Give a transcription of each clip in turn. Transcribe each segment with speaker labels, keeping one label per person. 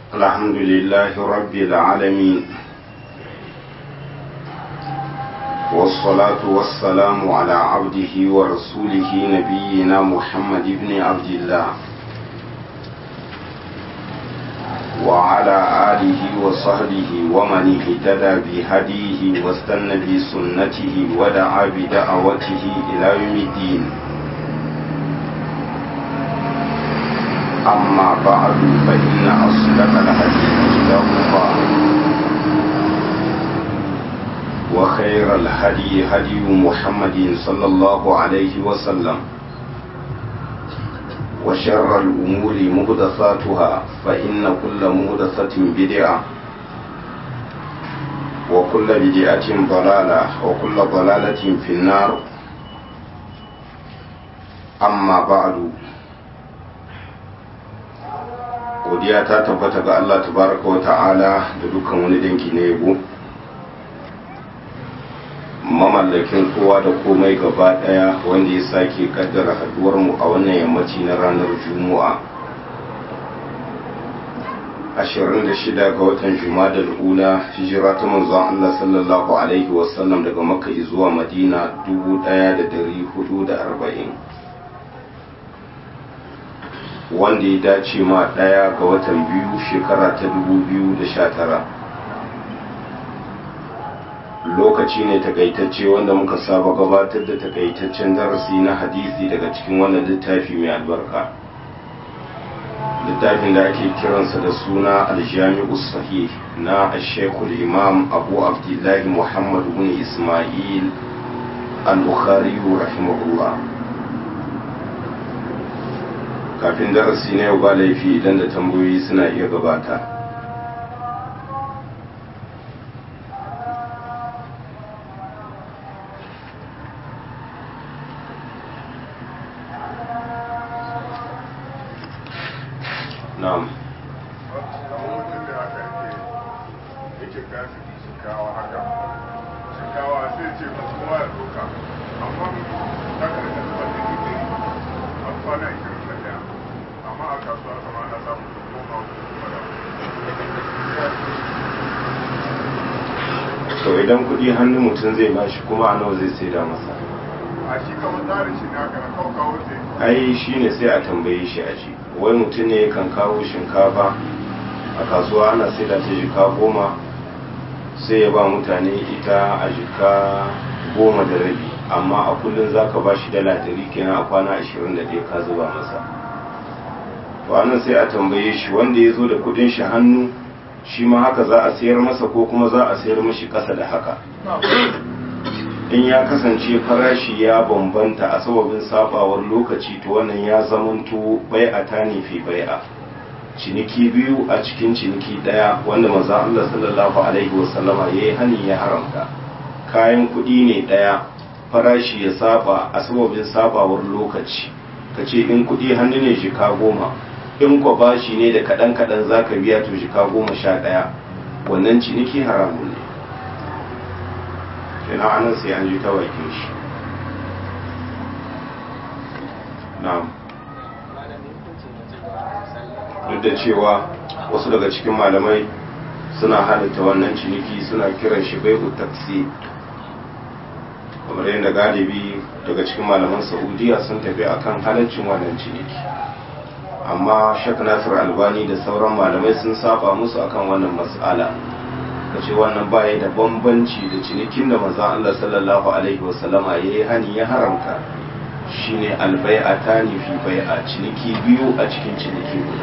Speaker 1: الحمد لله رب العالمين والصلاة والسلام على عبده ورسوله نبينا محمد بن عبد الله وعلى آله وصحبه ومن اهتدى بهديه واستنى بسنته ودعا بدعوته إلى يوم الدين أما بعد فإن أصدق الحديث كتاب الله وخير الهدي هدي محمد صلى الله عليه وسلم وشر الأمور مهدثاتها فإن كل مهدثة بدعة وكل بدعة ضلالة وكل ضلالة في النار أما بعد godiya ta tabbata ga Allah tabaraka wa ta'ala da dukkan wani danki na yabo mamallakin kowa da komai gaba daya wanda ya sake kaddara haduwar mu a wannan yammaci na ranar juma'a 26 ga watan juma'a ula hijira ta manzon Allah sallallahu alaihi wasallam daga makka zuwa madina 1440 wanda ya dace ma ɗaya ga watan biyu shekara ta dubu biyu da sha tara lokaci ne takaitacce wanda muka saba gabatar da takaitaccen darasi na hadisi daga cikin wannan littafi mai albarka littafin da ake kiransa da suna aljami'u sahih na ashekul imam abu abdullahi muhammad bin ismail al-bukhari rahimahullah kafin darasi na yau ba laifi idan da tambayoyi suna iya gabata na'am
Speaker 2: shinkawa sai ce masu kowa ya doka amma ta karfi da ba a kwana 21 amma a kasuwa kama ana samun goma
Speaker 1: to idan kudi hannun mutum zai bashi kuma a nawa zai saida masa
Speaker 2: a shi kamar tsarin shi na kana kawo kawo ce
Speaker 1: ai shi ne sai a tambaye shi a ji wai mutum ne kan kawo shinkafa a kasuwa ana saida ta jika goma sai ya ba mutane ita a jika goma da rabi amma a kullum za ka ba shi dala dari kenan a kwana ashirin da ɗaya ka zuba masa to anan sai a tambaye shi wanda ya zo da kudin shi hannu shi ma haka za a sayar masa ko kuma za a sayar mashi ƙasa da haka in ya kasance farashi ya bambanta a sababin sabawar lokaci to wannan ya zamanto bai'a ta ne fi bai'a ciniki biyu a cikin ciniki daya wanda maza Allah sallallahu alaihi wasallama ya yi hani ya haramta kayan kuɗi ne daya farashi ya saba a sababin sabawar lokaci ka ce in kuɗi hannu ne jika goma in kwa bashi ne da kaɗan kaɗan za ka biya to jika goma sha ɗaya wannan ciniki haramun ne kenan anan sai an ji ta bakin shi na'am duk da cewa wasu daga cikin malamai suna halitta wannan ciniki suna kiran shi bai taksi kamar yadda galibi daga cikin malaman saudiya sun tafi akan halaccin wannan ciniki amma shek nasir albani da sauran malamai sun saba musu akan wannan mas'ala kace wannan baya da bambanci da cinikin da manzon Allah sallallahu alaihi wasallama yayi hani ya haramta shine albai'atani fi bai'a ciniki biyu a cikin ciniki guda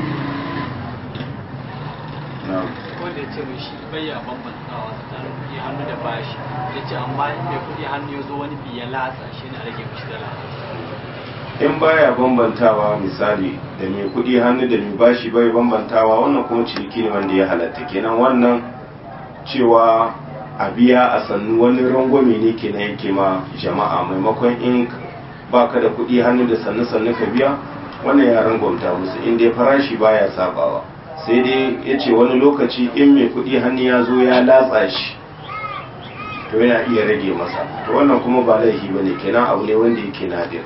Speaker 3: wanda ya ce mai shi bai ya bambantawa tsakanin kuɗi hannu da bashi ya ce amma in mai kuɗi hannu ya zo wani biya latsa shi ne a rage mishi dala
Speaker 1: in baya bambantawa misali da mai kuɗi hannu da mai bashi bai bambantawa wannan kuma ciniki ne wanda ya halatta kenan wannan cewa a biya a sannu wani rangwame ne ke na yake ma jama'a maimakon in baka da kuɗi hannu da sannu sannu ka biya wannan ya rangwamta musu in dai farashi baya sabawa sai dai ya ce wani lokaci in mai kuɗi hannu ya zo ya latsa shi to yana iya rage masa to wannan kuma ba laifi ba ne kenan abu ne wanda yake nadir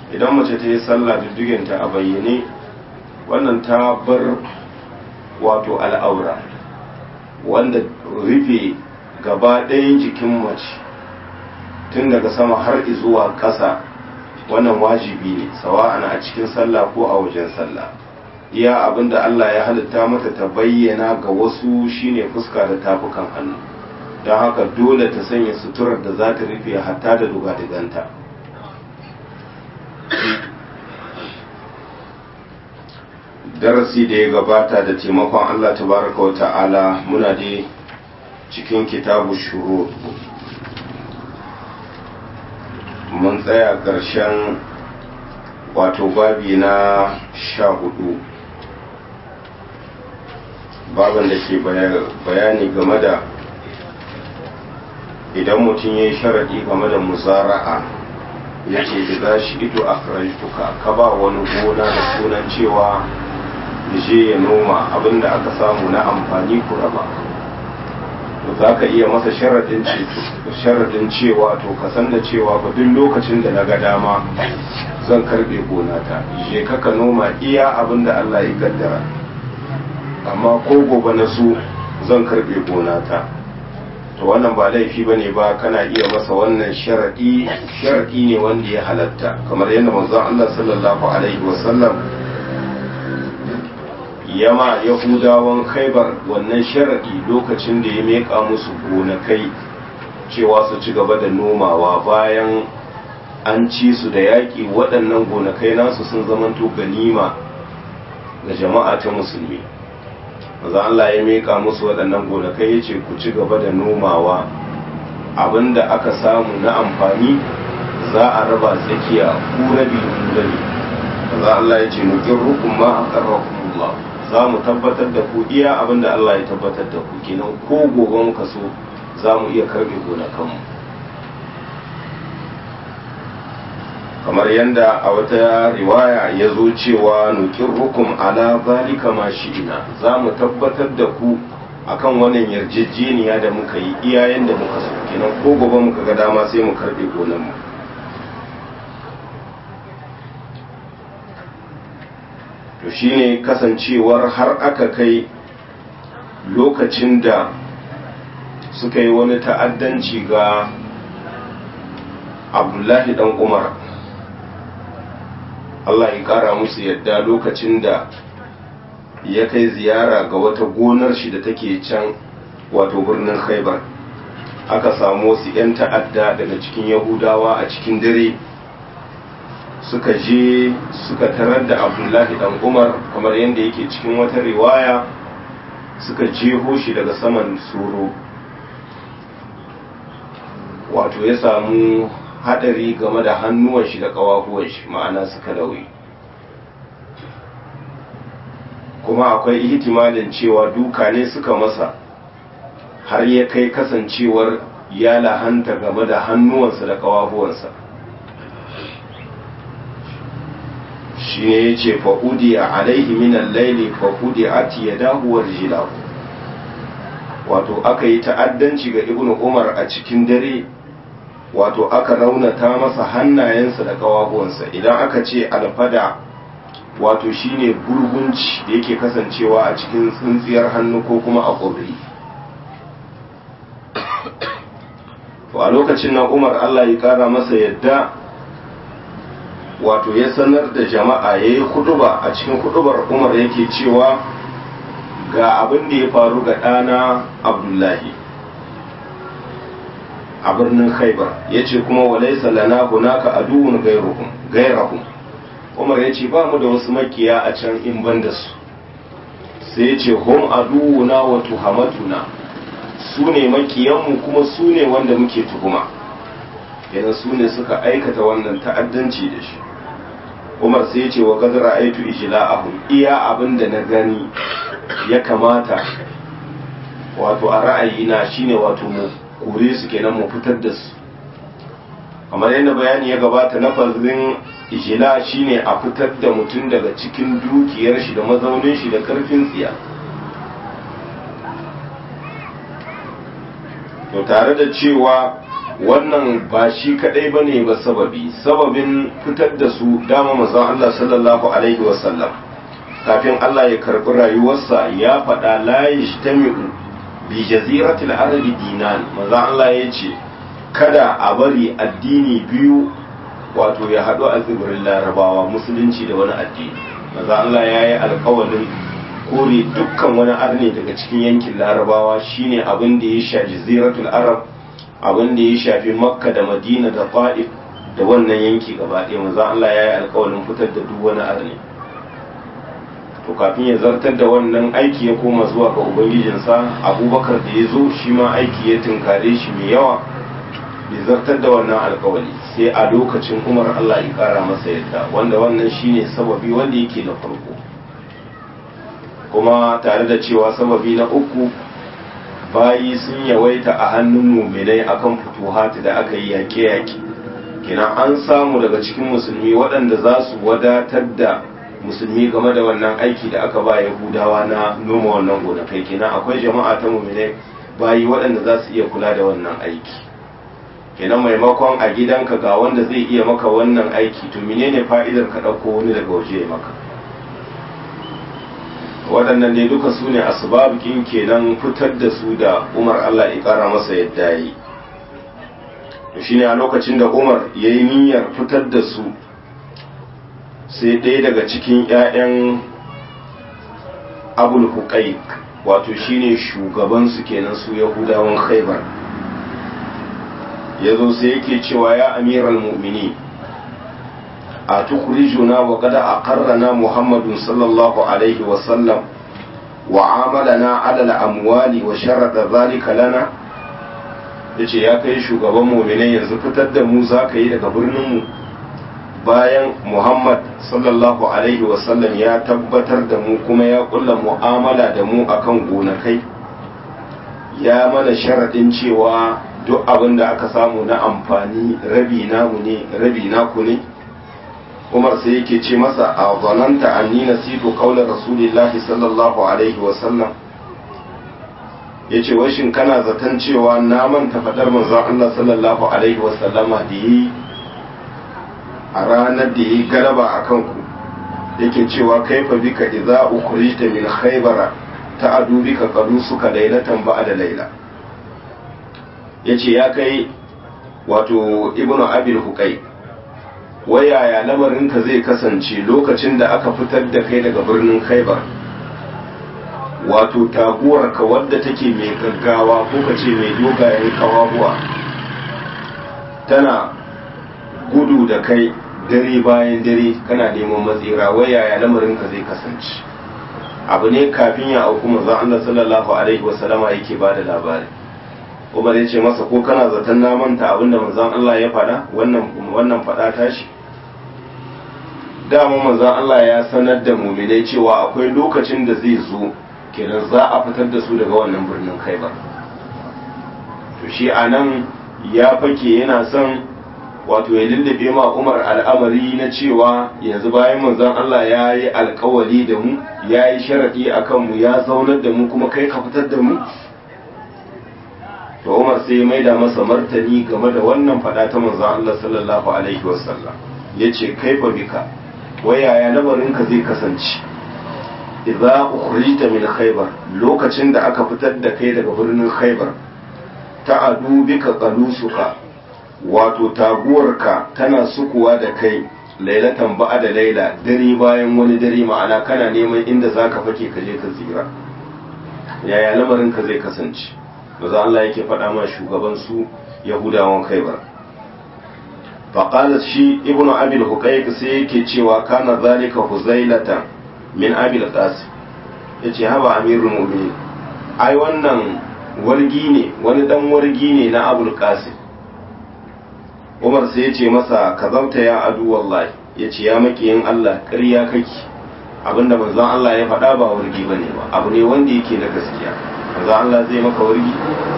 Speaker 1: idan mace ta yi sallah diddigenta a bayyane wannan ta bar wato al'aura wanda rufe gaba ɗayan jikin mace tun daga sama har zuwa ƙasa wannan wajibi ne sawa'an a cikin sallah ko a wajen sallah iya abinda Allah ya halitta mata ta bayyana ga wasu shine fuska da tafukan hannu don haka dole ta sanya suturar da za ta rufe hatta da dugadiganta darasi da ya gabata da taimakon Allah tabaraka wa ta'ala muna dai cikin kitabu shuru mun tsaya ƙarshen wato babi na sha hudu baban da ke bayani game da idan mutum ya yi sharaɗi game da musara'a ya ce da za shi ito a ka ba wani gona da sunan cewa je ya noma abinda aka samu na amfani ku raba to za ka iya masa sharaɗin cewa to ka san da cewa ba duk lokacin da na ga dama zan karɓe gonata je ka noma iya abinda Allah ya kaddara amma ko gobe na su zan karɓe gonata to wannan ba laifi ba ne ba kana iya masa wannan sharaɗi sharaɗi ne wanda ya halatta kamar yadda manzon Allah sallallahu alaihi wasallam yama yahudawan khaibar wannan sharaɗi lokacin da ya meƙa musu gonakai cewa su ci gaba da nomawa bayan an ci su da yaƙi waɗannan gonakai nasu sun zamanto ganima ga jama'a ta musulmi maza Allah ya meƙa musu waɗannan gonakai ya ce ku ci gaba da nomawa abinda aka samu na amfani za a raba tsakiya ku rabi ku rabi maza Allah ya ce nukin rukun ma a ƙarfafa za mu tabbatar da ku iya abin da Allah ya tabbatar da ku kenan ko gobe muka so za mu iya karbe gonakanmu kamar yadda a wata riwaya ya zo cewa nukin rukum ala zalika ma shi'ina za mu tabbatar da ku akan wannan yarjejeniya da muka yi iya yadda muka so kenan ko gobe muka ga dama sai mu karbe gonanmu to shine kasancewar har aka kai lokacin da suka yi wani ta'addanci ga abdullahi dan umar Allah ya kara musu yadda lokacin da ya kai ziyara ga wata gonar shi da take can wato birnin khaibar aka samu wasu 'yan ta'adda daga cikin yahudawa a cikin dare suka je suka tarar da abdullahi dan umar kamar yadda yake cikin wata riwaya suka jeho shi daga saman soro wato ya samu hadari game da hannuwan shi da kawahuwan shi ma'ana suka lauyi kuma akwai ihtimalin cewa duka ne suka masa har ya kai kasancewar ya lahanta game da hannuwansa da kawahuwansa shi ne ya ce fa'udi a alaihi minan laili fa'udi a tiyadahuwar jilahu wato aka yi ta'addanci ga ibn umar a cikin dare wato aka raunata masa hannayensa da kawahuwansa idan aka ce alfada wato shine gurgunci da yake kasancewa a cikin tsintsiyar hannu ko kuma a ƙuri to a lokacin nan umar allah ya kara masa yadda wato ya sanar da jama'a ya yi kuduba a cikin kudubar umar yake cewa ga abin da ya faru ga ɗana abdullahi a birnin khaibar ya ce kuma walaisa lana hunaka aduwun gairahum umar ya ce ba mu da wasu makiya a can in ban da su sai ya ce hum aduwuna wa tuhamatuna su ne makiyanmu kuma su ne wanda muke tuhuma yana su ne suka aikata wannan ta'addanci da shi umar sai ya ce wa gazara aitu ijla'ahum iya abin da na gani ya kamata wato a ra'ayina shine wato mu kore su kenan mu fitar da su kamar yadda bayani ya gabata na fazin ijila shine a fitar da mutum daga cikin dukiyar shi da mazaunin shi da karfin tsiya to tare da cewa wannan ba shi kadai bane ba sababi sababin fitar da su dama manzon Allah sallallahu alaihi wasallam kafin Allah ya karbi rayuwarsa ya faɗa la yajtami'u bi jaziratil arabi dinan manzon Allah ya ce kada a bari addini biyu wato ya haɗu a tsibirin larabawa musulunci da wani addini manzon Allah ya yi alkawalin kore dukkan wani arne daga cikin yankin larabawa shine abin da ya shafi jaziratul arab abin da ya shafi makka da madina da fa'if da wannan yanki gaba ɗaya manzo Allah ya yi alƙawarin fitar da duk wani arne to kafin ya zartar da wannan aiki ya koma zuwa ga ubangijinsa abubakar da ya zo shi ma aiki ya tunkare shi mai yawa bai zartar da wannan alƙawari sai a lokacin umar Allah ya ƙara masa yadda wanda wannan shine sababi wanda yake na farko kuma tare da cewa sababi na uku bayi sun yawaita a hannun muminai akan futuhati da aka yi yaƙe-yaƙe kenan an samu daga cikin musulmi waɗanda za su wadatar da musulmi game da wannan aiki da aka ba yahudawa na noma wannan gonakai kenan akwai jama'a ta muminai bayi waɗanda za su iya kula da wannan aiki kenan maimakon a gidanka ga wanda zai iya maka wannan aiki to menene fa'idar ka ɗauko wani daga waje ya maka waɗannan ne duka su ne asbabikin kenan fitar da su da umar Allah ya ƙara masa yadda yi to shine a lokacin da umar ya yi niyyar fitar da su sai ɗaya daga cikin 'ya'yan abul huƙaik wato shine shugabansu kenan su yahudawan khaibar ya zo sai yake cewa ya amiral mu'mini a tukhrijuna wa qad aqarrana muhammadun sallallahu alaihi wa sallam wa amalana ala al-amwali wa sharata dhalika lana yace ya kai shugaban mu'minai yanzu fitar da mu zaka yi daga birnin mu bayan muhammad sallallahu alaihi wa sallam ya tabbatar da mu kuma ya kulla mu'amala da mu akan gonakai ya mana sharadin cewa duk abin da aka samu na amfani rabi namu ne rabi naku ne umar sai yake ce masa a zananta anni nasitu qaular rasulillahi sallallahu alaihi wa sallam yace wai shin kana zaton cewa na manta fadar manzon Allah sallallahu alaihi wa sallama da yi a ranar da yi galaba akan ku yake cewa kaifa bika idza ukhrijta min khaybara ta'adu bika qalusuka laylatan ba'da layla yace ya kai wato ibnu abil huqay wayaya lamarinka zai kasance lokacin da aka fitar da kai daga birnin khaibar wato taguwarka wadda take mai gaggawa ko ka ce mai dogayen kawabuwa tana gudu da kai dare bayan dare kana neman matsira wayaya lamarinka zai kasance abu ne kafin ya auku manzon Allah sallallahu alaihi wasallama yake ba da labari Umar ya ce masa ko kana zaton na manta abinda manzon Allah ya faɗa wannan wannan faɗa tashi dama manzon Allah ya sanar da muminai cewa akwai lokacin da zai zo kenan za a fitar da su daga wannan birnin Khaibar to shi anan ya fake yana son wato ya lullube ma Umar al'amari na cewa yanzu bayan manzon Allah ya yi alkawali da mu ya yi sharadi akan mu ya zaunar da mu kuma kai ka fitar da mu to Umar sai ya maida masa martani game da wannan fada ta manzon Allah sallallahu alaihi wasallam yace kaifa bika wayaya lamarinka zai kasance idza ukhrijta min khaybar lokacin da aka fitar da kai daga birnin khaybar ta'adu bika qalusuka wato taguwarka tana sukuwa da kai lailatan ba'a da laila dare bayan wani dare ma'ana kana neman inda zaka fake ka je ka tsira yaya lamarinka zai kasance maza Allah yake faɗa ma shugaban su yahudawan khaybar فقال شي ابن ابي الحقيق sai yake cewa kana zalika huzailata min abi al-qasim yace haba amirul mu'minin ai wannan wargi ne wani dan wargi ne na abul qasim umar sai yace masa kazauta ya adu wallahi yace ya makiyin Allah ƙarya kake abinda manzon Allah ya faɗa ba wargi bane ba abu ne wanda yake na gaskiya manzon Allah zai maka wargi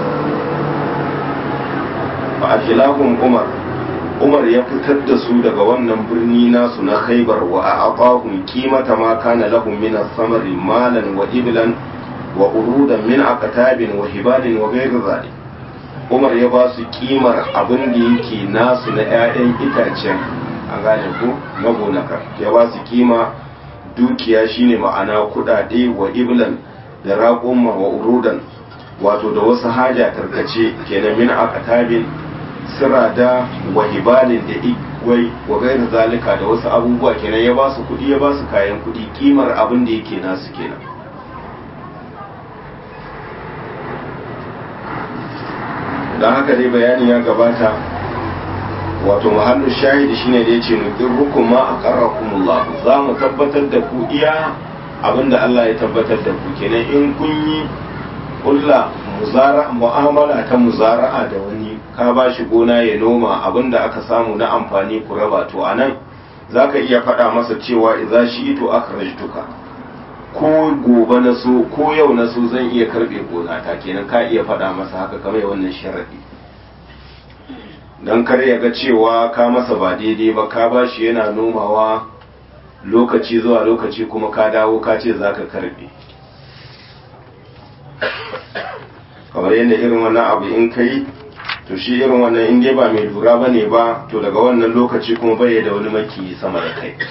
Speaker 1: fa akilahum umar umar ya fitar da su daga wannan birni nasu na khaibar wa a aqahum qimata ma kana lahum min as-samari malan wa iblan wa urudan min aqtabin wa hibalin wa ghayr zalik umar ya ba su kimar abin da yake nasu na 'ya'yan itacen a gane ku na gonakar ya ba su kima dukiya shine ma'ana kudade wa iblan da raƙumma wa urudan wato da wasu haja tarkace kenan min aqtabin sirada wa hibalin da igwai wa gairu zalika da wasu abubuwa kenan ya ba su kudi ya ba su kayan kudi kimar abin da yake nasu kenan don haka dai bayani ya gabata wato mahallu shahidi shine da yace nuqirrukum ma aqarrakumullah za mu tabbatar da ku iya abinda Allah ya tabbatar da ku kenan in kun yi kulla muzara mu'amala ta muzara'a da wani ka ba shi gona ya noma abinda aka samu na amfani ku raba to anan zaka iya faɗa masa cewa idza shi'tu akhrajtuka ko gobe na so ko yau na so zan iya karbe gona ta kenan ka iya faɗa masa haka kamar wannan sharadi don kar ya ga cewa ka masa ba daidai ba ka ba shi yana nomawa lokaci zuwa lokaci kuma ka dawo ka ce za ka karbe kamar yadda irin wannan abu in ka yi to shi irin wannan in dai ba mai lura ba ne ba to daga wannan lokaci kuma bai da wani maki sama da kai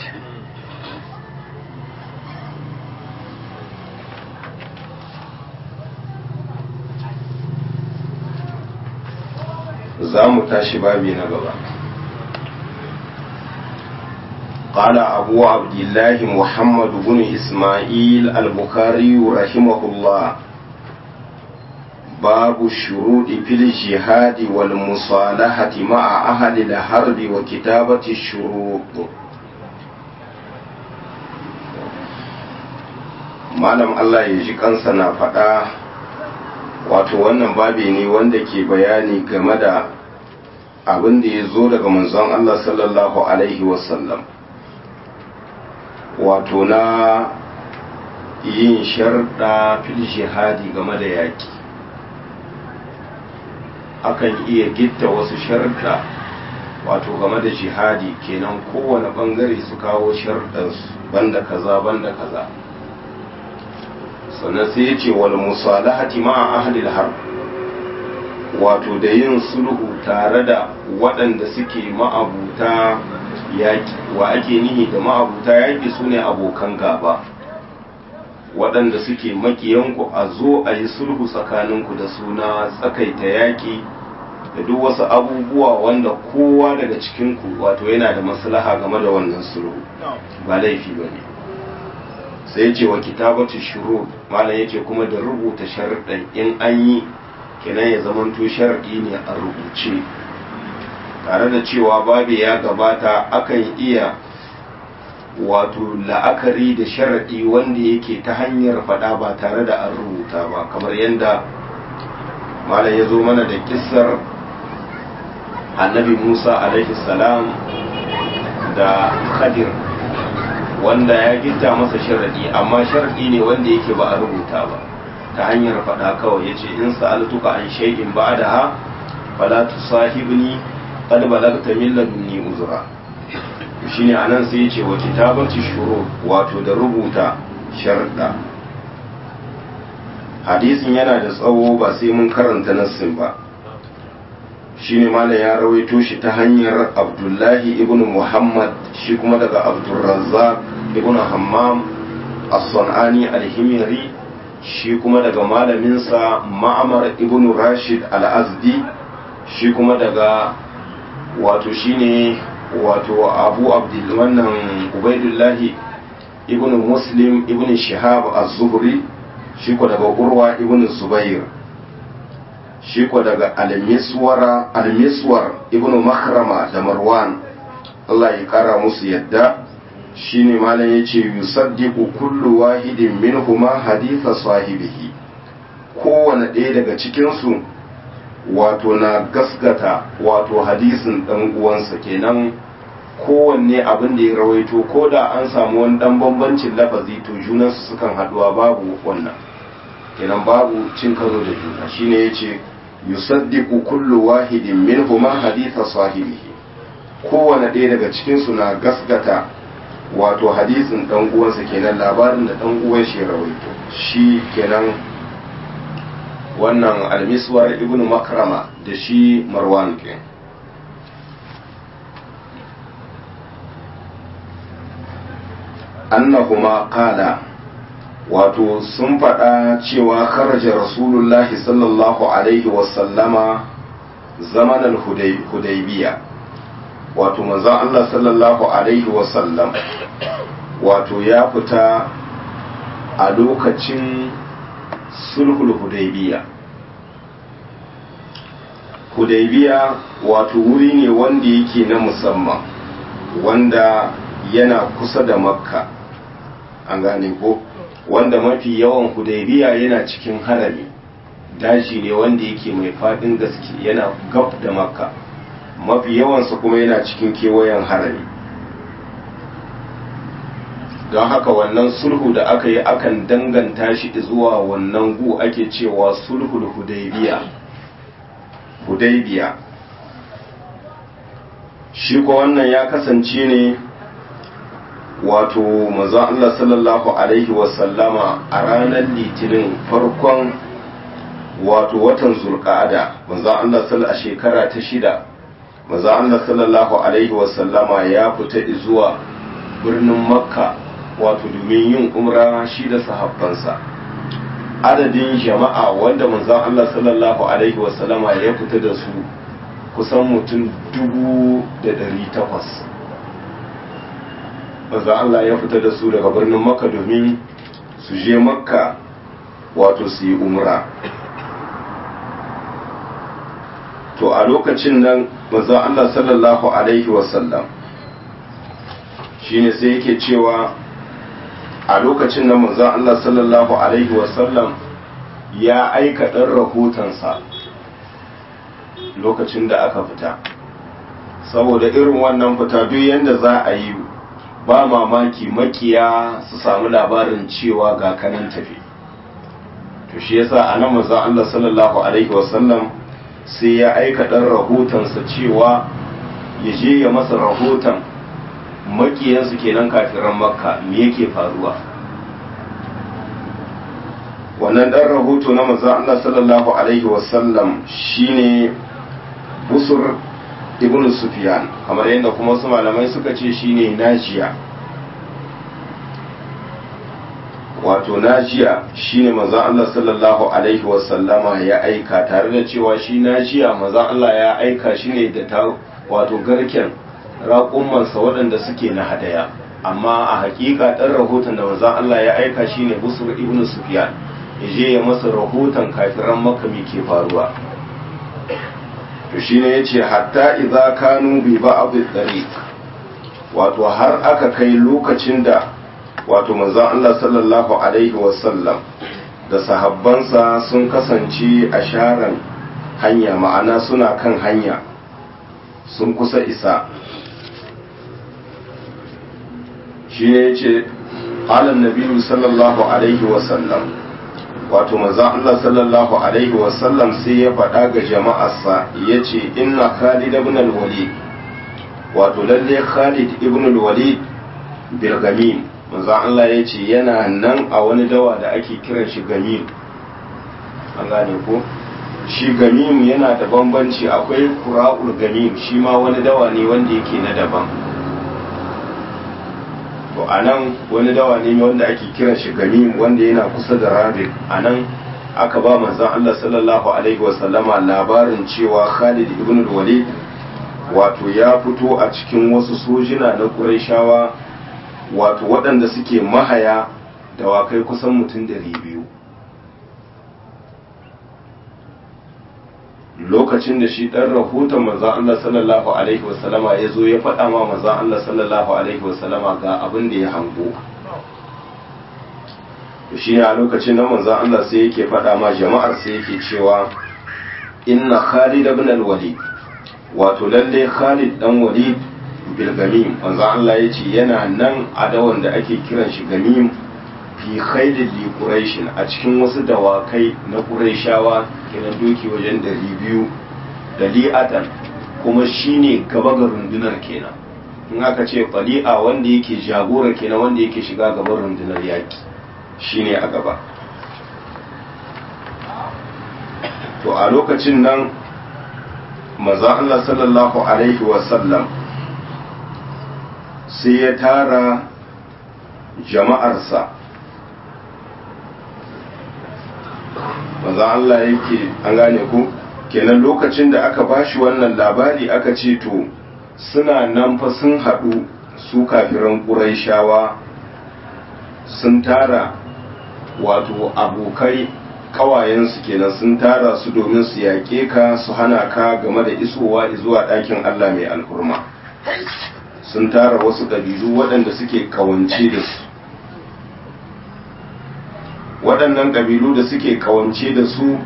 Speaker 1: za mu tashi babi na gaba قال أبو عبد الله محمد بن إسماعيل البخاري رحمه الله باب الشروط في الجهاد والمصالحة مع أهل الحرب وكتابة الشروط malam Allah ya ji kansa na faɗa wato wannan babi ne wanda ke bayani game da abin da ya zo daga manzon Allah sallallahu Alaihi wasallam wato na yin sharɗa fil jihadi game da yaƙi akan iya gitta wasu sharɗa wato game da jihadi kenan kowane ɓangare su kawo sharɗansu banda kaza banda kaza sannan sai ya ce wal musalahati ma'a ahlil harb wato da yin sulhu tare da waɗanda suke ma'abuta yaƙi wa ake nihi da ma'abuta yaƙi su ne abokan gaba waɗanda suke makiyanku a zo a yi sulhu tsakaninku da suna tsakaita yaƙi da duk wasu abubuwa wanda kowa daga cikinku wato yana da maslaha game da wannan sulhu ba laifi ba ne sai ce wa kitabatu shuru malam yace kuma da rubuta sharuɗan in an yi kenan ya zamanto sharaɗi ne a rubuce tare da cewa babu ya gabata akan iya wato la'akari da sharaɗi wanda yake ta hanyar faɗa ba tare da an rubuta ba kamar yadda malam ya zo mana da kissar annabi musa alaihi salam da khadir wanda ya gitta masa sharaɗi amma sharaɗi ne wanda yake ba a rubuta ba ta hanyar faɗa kawai ya ce in sa'altuka an shay'in ba da ha fala tusahibni qad balagta min ladunni uzra shine anan sai ya ce wa kitabati shuru wato da rubuta sharda hadisin yana da tsawo ba sai mun karanta nassin ba shine malam ya rawaito shi ta hanyar abdullahi ibn muhammad shi kuma daga abdulrazzaq ibn hammam as-sanani al-himyari shi kuma daga malaminsa ma'amar ibn rashid al-azdi shi kuma daga wato shine wato abu abdul wannan ubaidullahi ibn muslim ibn shihab az-zuhri shi ko daga urwa ibn zubair shi ko daga al-miswara al-miswar ibn makrama da marwan Allah ya kara musu yadda shine malam yace yusaddiqu kullu wahidin minhuma haditha sahibihi kowane ɗaya daga cikin su wato na gaskata wato hadisin dan uwansa kenan kowanne abin da ya rawaito ko da an samu wani dan bambancin lafazi to junansu sukan haduwa babu wannan kenan babu cin karo da juna shine yace yusaddiqu kullu wahidin minhuma haditha sahibihi kowane ɗaya daga cikin su na gaskata wato hadisin dan uwansa kenan labarin da dan uwan shi rawaito shi kenan wannan almiswar ibnu makrama da shi marwan ke annahuma qala wato sun faɗa cewa kharaja rasulullahi sallallahu alaihi wasallama zamanin hudaybiya wato manzon Allah sallallahu alaihi wasallam wato ya fita a lokacin sulhul hudaybiya hudaybiya wato wuri ne wanda yake na musamman wanda yana kusa da makka an gane ko wanda mafi yawan hudaybiya yana cikin harami daji ne wanda yake mai fadin gaske yana gab da makka mafi yawansa kuma yana cikin kewayen harami don haka wannan sulhu da aka yi akan danganta shi zuwa wannan gu ake cewa sulhul hudaybiya hudaybiya shi ko wannan ya kasance ne wato manzon Allah sallallahu alaihi wasallama a ranar litinin farkon wato watan zulqa'ada manzon Allah sallallahu a shekara ta shida manzon Allah sallallahu alaihi wasallama ya fita zuwa birnin makka wato domin yin umra shi da sahabbansa adadin jama'a wanda manzon Allah sallallahu alaihi wasallama ya fita da su kusan mutum dubu da ɗari takwas manzon Allah ya fita da su daga birnin makka domin su je makka wato su yi umra to a lokacin nan manzon Allah sallallahu alaihi wasallam shine sai yake cewa a lokacin nan manzon Allah sallallahu alaihi wasallam ya aika ɗan rahotonsa lokacin da aka fita saboda irin wannan fita duk yadda za a yi ba mamaki makiya su samu labarin cewa ga kanan tafi to shi yasa a nan manzon Allah sallallahu alaihi wasallam sai ya aika ɗan rahotonsa cewa ya je ya masa rahoton makiyansu kenan kafiran makka me yake faruwa wannan ɗan rahoto na manzon Allah sallallahu alaihi wasallam shine busur ibn sufyan kamar yadda kuma wasu malamai suka ce shine najiya wato najiya shine manzon Allah sallallahu alaihi wasallama ya aika tare da cewa shi najiya manzon Allah ya aika shi ne da ta wato garken raƙumansa waɗanda suke na hadaya amma a hakika ɗan rahoton da manzon Allah ya aika shine busur ibn sufyan ya je ya masa rahoton kafiran makami ke faruwa to shine yace hatta idza kanu bi ba'd tariq wato har aka kai lokacin da wato manzon Allah sallallahu alaihi wasallam da sahabbansa sun kasance a sharan hanya ma'ana suna kan hanya sun kusa isa shi ne yace qala an sallallahu alaihi wasallam wato manzon Allah sallallahu alaihi wasallam sai ya faɗa ga jama'arsa ya ce inna Khalid ibn al-Walid wato lalle Khalid ibn al-Walid bil gamim manzon Allah ya ce yana nan a wani dawa da ake kiran shi gamim an gane ko shi gamim yana da bambanci akwai kura'ul gamim shi ma wani dawa ne wanda yake na daban to a nan wani dawa ne wanda ake kiran shi gamim wanda yana kusa da rabik a nan aka ba manzon Allah sallallahu alaihi wasallama labarin cewa Khalid ibn walid wato ya fito a cikin wasu sojina na Qurayshawa wato waɗanda suke mahaya dawakai kusan mutum ɗari biyu lokacin da shi ɗan rahoton manzan Allah sallallahu Alaihi wasallama ya zo ya faɗa ma manzan Allah sallallahu Alaihi wasallama ga abin da ya hango shi ne a lokacin da manzan Allah sai yake faɗa ma jama'ar sai yake cewa inna Khalid ibn al-Walid wato lalle Khalid dan Walid bil gamim manzan Allah ya ce yana nan a dawan da ake kiran shi gamim fi khailin li quraishin a cikin wasu dawakai na quraishawa kenan doki wajen dari biyu da li'atan kuma shine gaba ga rundunar kenan in aka ce fali'a wanda yake jagora kenan wanda yake shiga gaban rundunar yaki shine a gaba to a lokacin nan manzon Allah sallallahu alaihi wasallam sai ya tara jama'arsa manzon Allah yake an gane ku kenan lokacin da aka bashi wannan labari aka ce to suna nan fa sun haɗu su kafiran ƙuraishawa sun tara wato abokai kawayensu kenan sun tara su domin su yaƙe ka su hana ka game da isowa zuwa ɗakin Allah mai alhurma sun tara wasu ƙabilu waɗanda suke kawance da su waɗannan ƙabilu da suke kawance da su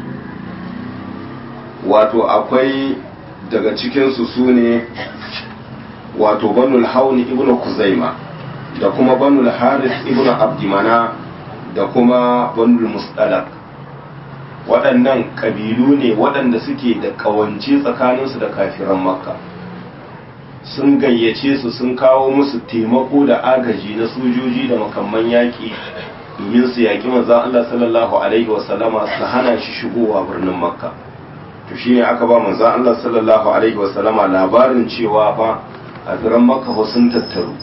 Speaker 1: wato akwai daga cikinsu su ne wato banul hauni ibn kuzaima da kuma banul haris ibn abdimana da kuma banul mustalak waɗannan ƙabilu ne waɗanda suke da ƙawance tsakaninsu da kafiran makka sun gayyace su sun kawo musu taimako da agaji na sojoji da makamman yaƙi domin su yaƙi manzan Allah sallallahu alaihi wasallama su hana shi shigowa birnin makka to shine aka ba manzan Allah sallallahu alaihi wasallama labarin cewa fa a firan makka sun tattaru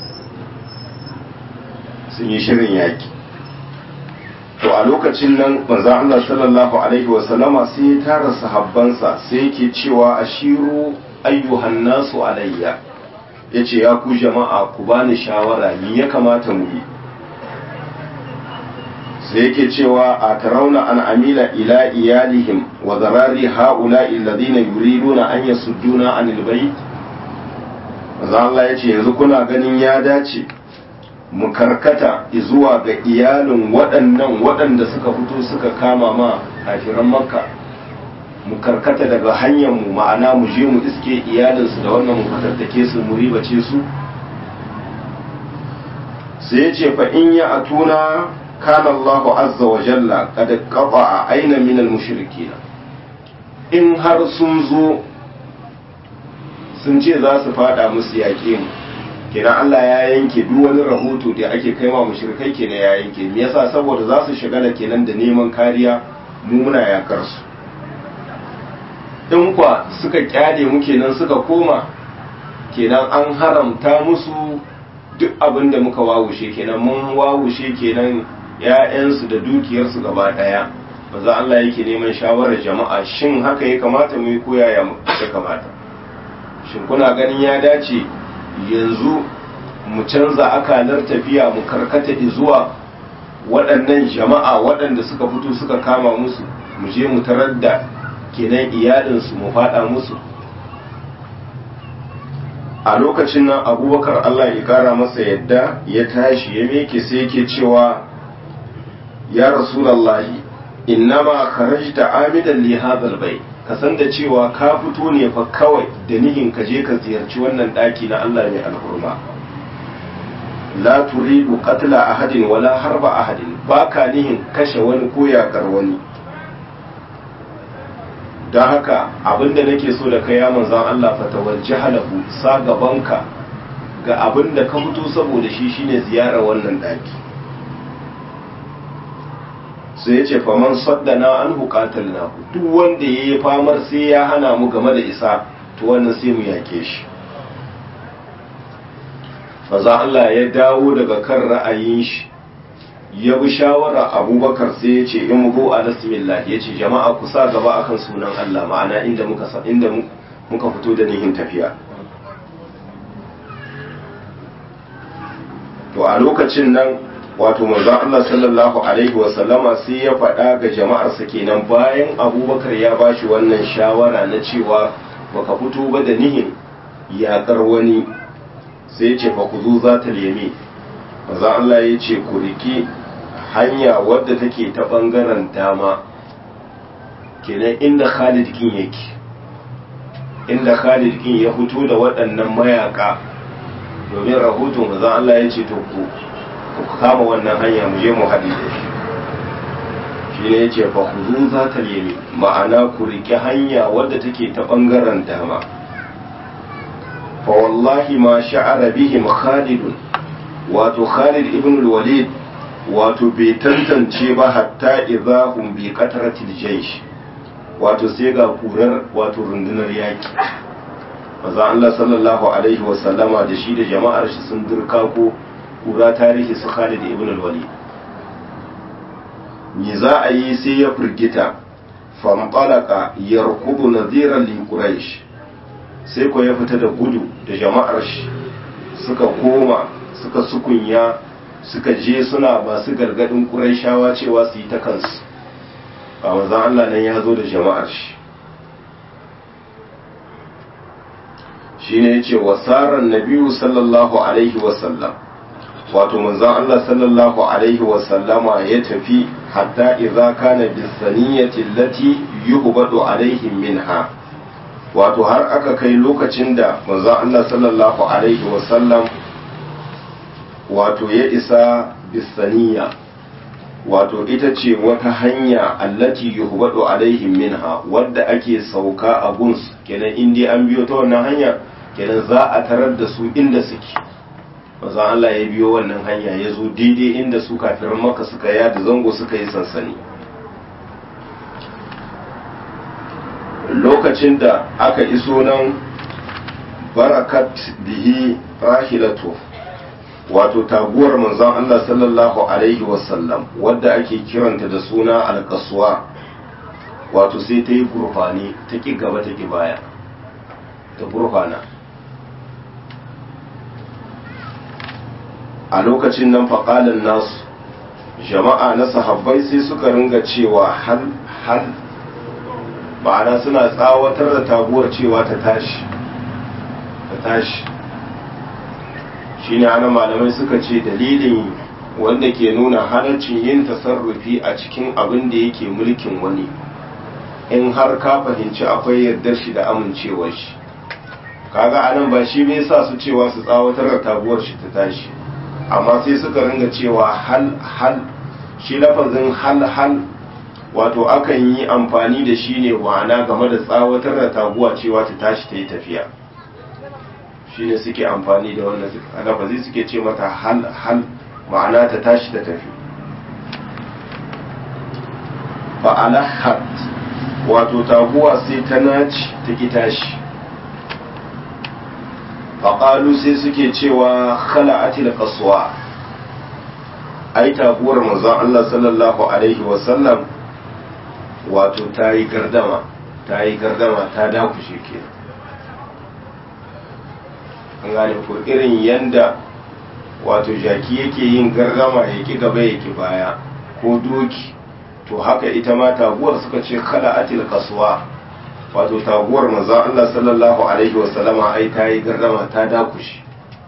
Speaker 1: sun yi shirin yaƙi to a lokacin nan manzan Allah sallallahu alaihi wasallama sai ya tara sahabbansa sai yake cewa ashiru ayyuhan nasu alayya yace ya ku jama'a ku bani shawara ni ya kamata mu yi sai yake cewa a tarauna an amila ila iyalihim wa zarari ha'ula'i alladhina yuriduna an yasudduna anil bayt manzan Allah yace yanzu kuna ganin ya dace mu karkata zuwa ga iyalin waɗannan waɗanda suka fito suka kama ma kafiran makka mu karkata daga hanyar mu ma'ana mu je mu iske iyalinsu da wannan mu fatattake su mu ribace su sai ya ce fa in ya atuna kana Allah azza wa jalla kada qata aina min al mushrikina in har sun zo sun ce za su fada musu yaƙe mu kenan Allah ya yanke duk wani rahoto da ake kai ma mushrikai kenan ya yanke me yasa saboda za su shigala kenan da neman kariya mu muna yakar su in kwa suka kyale mu kenan suka koma kenan an haramta musu duk abin da muka wawushe kenan mun wawushe kenan ‘ya'yansu da dukiyarsu gaba ɗaya ba za Allah yake neman shawarar jama'a shin haka ya kamata mu yi koya ya kamata shin kuna ganin ya dace yanzu mu canza akalar tafiya mu karkata zuwa waɗannan jama'a waɗanda suka fito suka kama musu mu je mu tarar da kenan iyalinsu mu faɗa musu a lokacin nan abubakar allah ya kara masa yadda ya tashi ya meke sai yake cewa ya rasulallahi innama kharajta amidan li hadhal bai ka san da cewa ka fito ne fa kawai da nihin ka je ka ziyarci wannan daki na Allah mai alhurma la turidu qatla ahadin wala harba ahadin baka nihin kashe wani ko yakar wani don haka abinda nake so da kai ya manzan Allah fa tawajjahalahu sa gabanka ga abinda ka fito saboda shi shine ziyarar wannan daki sai ya ce faman saddana an hukatar na duk wanda ya yi famar sai ya hana mu game da isa to wannan sai mu yake shi maza Allah ya dawo daga kan ra'ayin shi ya bi shawara abubakar sai ya ce in go a bismillah ya ce jama'a ku sa gaba akan sunan Allah ma'ana inda muka inda muka fito da nihin tafiya to a lokacin nan wato manzon Allah sallallahu alaihi wasallama sai ya faɗa ga jama'arsa kenan bayan abubakar ya bashi wannan shawara na cewa baka fito ba da nihin yaƙar wani sai ce fa ku zo za ta lemi manzon Allah ya ce ku riki hanya wadda take ta ɓangaren dama kenan inda Khalid kin yake inda Khalid kin ya fito da waɗannan mayaka domin rahoton manzon Allah ya ce to ku ku kama wannan hanya mu je mu haɗi da shi shi ne yace fa huzu za ta yemi ma'ana ku riƙe hanya wadda take ta ɓangaren dama fa wallahi ma sha'ara bihim khalidun wato khalid ibn walid wato bai tantance ba hatta idza hum bi qatratil jaysh wato sai ga kurar wato rundunar yaki maza Allah sallallahu alaihi wasallama da shi da jama'ar shi sun dirka ko kura tarihi su Khalid ibn al-Walid me za a yi sai ya firgita fanɓalaka yarkubu naziran li quraish sai ko ya fita da gudu da jama'ar shi suka koma suka sukunya suka je suna masu gargadin quraishawa cewa su yi ta kansu a manzon Allah nan ya zo da jama'ar shi shine yace wasaran nabiyyu sallallahu alaihi wasallam wato manzon Allah sallallahu alaihi wasallama ya tafi hatta idza kana bisaniyati allati yuhbadu alaihim minha wato har aka kai lokacin da manzon Allah sallallahu alaihi wasallam wato ya isa bisaniya wato ita ce wata hanya allati yuhbadu alaihim minha wadda ake sauka a guns kenan in dai an biyo ta wannan hanya kenan za a tarar da su inda suke manzon Allah ya biyo wannan hanya ya zo daidai inda su kafirin maka suka yada zango suka yi sansani lokacin da aka iso nan barakat bihi rahilatu wato taguwar manzon Allah sallallahu alaihi wasallam wadda ake kiranta da suna alkasuwa wato sai ta yi gurfani ta ƙi gaba ta ƙi baya ta gurfana a lokacin nan faƙalin nasu jama'a na sahabbai sai suka ringa cewa hal hal ma'ana suna tsawatar da taguwar cewa ta tashi ta tashi shine ana malamai suka ce dalilin wanda ke nuna halaccin yin tasarrufi a cikin abin da yake mulkin wani in har ka fahimci akwai yardar shi da amincewar shi kaga anan ba shi bai sa su cewa su tsawatar da taguwar shi ta tashi amma sai suka ringa cewa hal hal shi lafazin hal hal wato akan yi amfani da shi ne wana game da tsawatar da taguwa cewa ta tashi ta yi tafiya shi ne suke amfani da wannan lafazi suke ce mata hal hal ma'ana ta tashi ta tafi fa'alahat wato taguwa sai ta naci ta ki tashi faƙalu sai suke cewa khala'atil qaswa ai taguwar manzon Allah sallallahu alaihi wasallam wato ta yi gardama ta yi gardama ta dakushe ke an gane ko irin yanda wato jaki yake yin gardama ya ki gaba ya ki baya ko doki to haka ita ma taguwar suka ce khala'atil qaswa wato taguwar manzon Allah sallallahu alaihi wasallama ai ta yi gardama ta dakushe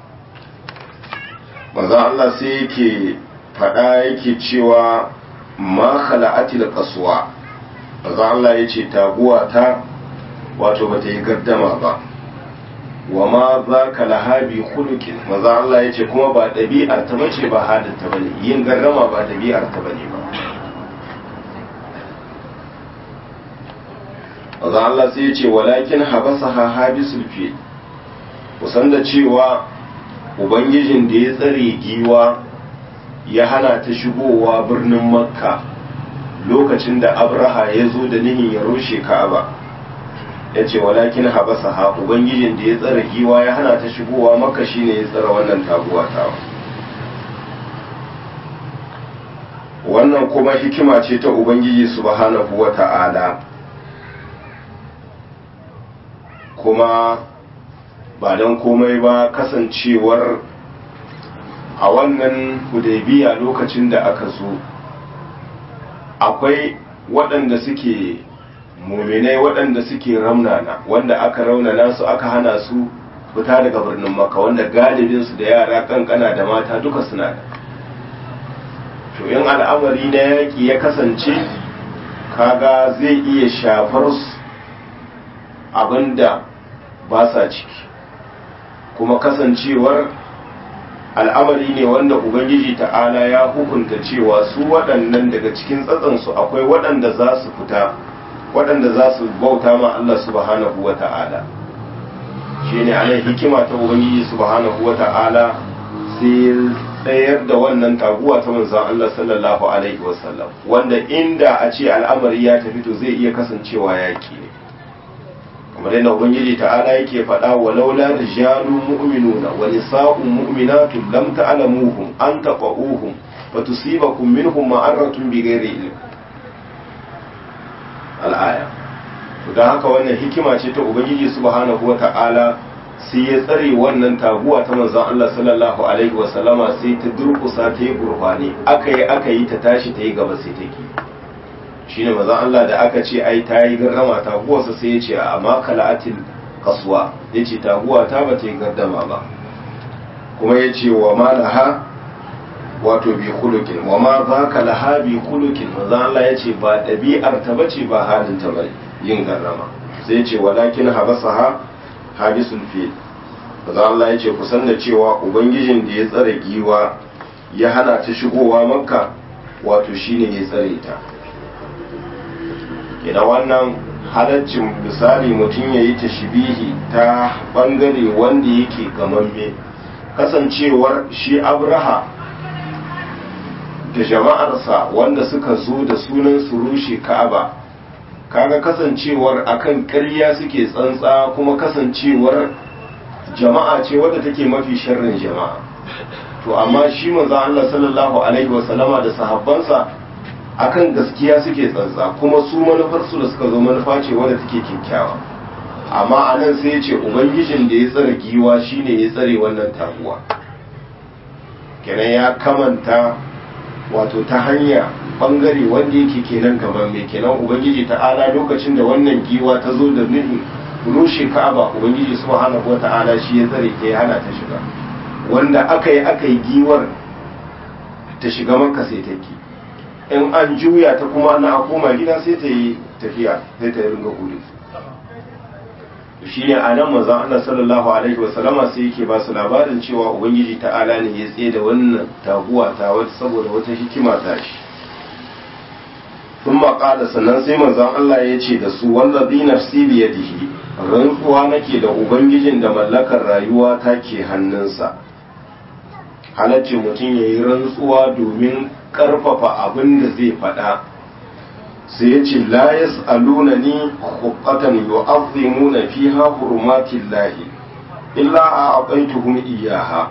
Speaker 1: manzon Allah sai yake faɗa yake cewa ma khala'atil qaswa manzon Allah yace taguwa ta wato bata yi gardama ba wa ma za ka lahabi khuluqin manzon Allah yace kuma ba ɗabi'ar ta bace ba hadin ta bane yin gardama ba ɗabi'ar ta bane ba manzon Allah sai yace walakin habasaha habisul fi kusan da cewa ubangijin da ya tsare giwa ya hana ta shigowa birnin makka lokacin da abraha ya zo da nihin ya rushe ka'aba ya ce walakin habasa ha ubangijin da ya tsara giwa ya hana ta shigowa makka shine ya tsara wannan taguwa tawa wannan kuma hikima ce ta ubangiji subhanahu wa ta'ala kuma ba don komai ba kasancewar a wannan hudaybiya lokacin da aka zo akwai waɗanda suke muminai waɗanda suke raunana wanda aka raunana su aka hana su fita daga birnin maka wanda galibinsu da yara kankana da mata duka suna da to in al'amari na yaƙi ya kasance kaga zai iya shafar su abinda ba sa ciki kuma kasancewar al'amari ne wanda ubangiji ta'ala ya hukunta cewa su waɗannan daga cikin tsatsansu akwai waɗanda za su fita waɗanda za su bauta ma Allah subhanahu wa ta'ala shi ne anan hikima ta ubangiji subhanahu wa ta'ala sai tsayar da wannan taguwa ta manzon Allah sallallahu alaihi wasallam wanda inda a ce al'amari ya tafi to zai iya kasancewa yaki ne kamar yadda ubangiji ta'ala yake faɗa wa laula rijalun mu'minuna wa nisa'un mu'minatun lam ta'lamuhum an taqauhum fatusibakum minhum ma'aratun bighairi ilm al'aya to dan haka wannan hikima ce ta ubangiji subhanahu wa ta'ala sai ya tsare wannan taguwa ta manzon Allah sallallahu alaihi wa sallama sai ta durkusa ta yi gurfani aka yi aka yi ta tashi ta yi gaba sai ta ki shine manzon Allah da aka ce ai ta yi garrama taguwarsa sai ya ce a ma kala'atil kasuwa ya ce taguwa ta ba ta yi gardama ba kuma ya ce wa ma laha wato bi kulukin wa ma za ka laha bi kulukin manzon Allah ya ce ba ɗabi'ar ta bace ba halin ta bane yin garrama sai ya ce walakin habasaha hadisul fil manzon Allah ya ce kusan da cewa ubangijin da ya tsare giwa ya hana ta shigowa makka wato shine ya tsare ta ina wannan halaccin misali mutum ya yi tashbihi ta bangare wanda yake gamamme kasancewar shi abraha da jama'arsa wanda suka zo da sunan su rushe ka'aba kaga kasancewar akan ƙarya suke tsantsa kuma kasancewar jama'a ce wadda take mafi sharrin jama'a to amma shi manzo Allah sallallahu alaihi wasallama da sahabbansa akan gaskiya suke tsantsa kuma su manufarsu da suka zo manufa ce wadda take kyakkyawa amma a nan sai ya ce ubangijin da ya tsare giwa shine ya tsare wannan taguwa kenan ya kamanta wato ta hanya bangare wanda yake kenan gaban mai kenan ubangiji ta'ala lokacin da wannan giwa ta zo da nufin rushe ka'aba ubangiji subhanahu wa ta'ala shi ya tsare ta ya hana ta shiga wanda aka yi aka yi giwar ta shiga maka sai ta ki in an juya ta kuma na koma gida sai ta yi tafiya sai ta ringa gudu shi ne a nan manzon Allah sallallahu alaihi wasallama sai yake ba su labarin cewa ubangiji ta'ala ne ya tsaye da wannan taguwa ta wata saboda wata hikima ta shi sun maƙala sannan sai manzon Allah ya ce da su wanda bi nafsi biyadihi rantsuwa nake da ubangijin da mallakar rayuwa ta ke hannunsa halacci mutum ya yi rantsuwa domin karfafa abin da zai faɗa sai ya ce la yas'aluna ni huqqatan yu'azzimuna fiha hurumatin lahi illa a aqaituhum iyyaha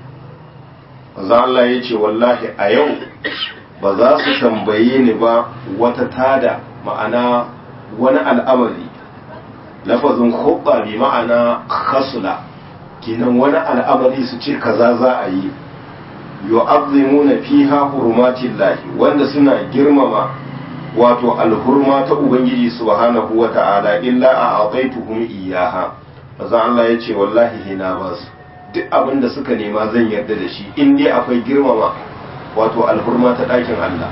Speaker 1: manzo Allah ya ce wallahi a yau ba za su tambaye ni ba wata tada ma'ana wani al'amari lafazin hubba bi ma'ana khasula kenan wani al'amari su ce kaza za a yi yu'azzimuna fiha hurumatin lahi wanda suna girmama wato alhurma ta ubangiji subhanahu wa ta'ala illa a aqaituhum iyyaha manzo Allah ya ce wallahi hina ba su duk abin da suka nema zan yarda da shi in dai akwai girmama wato alhurma ta ɗakin Allah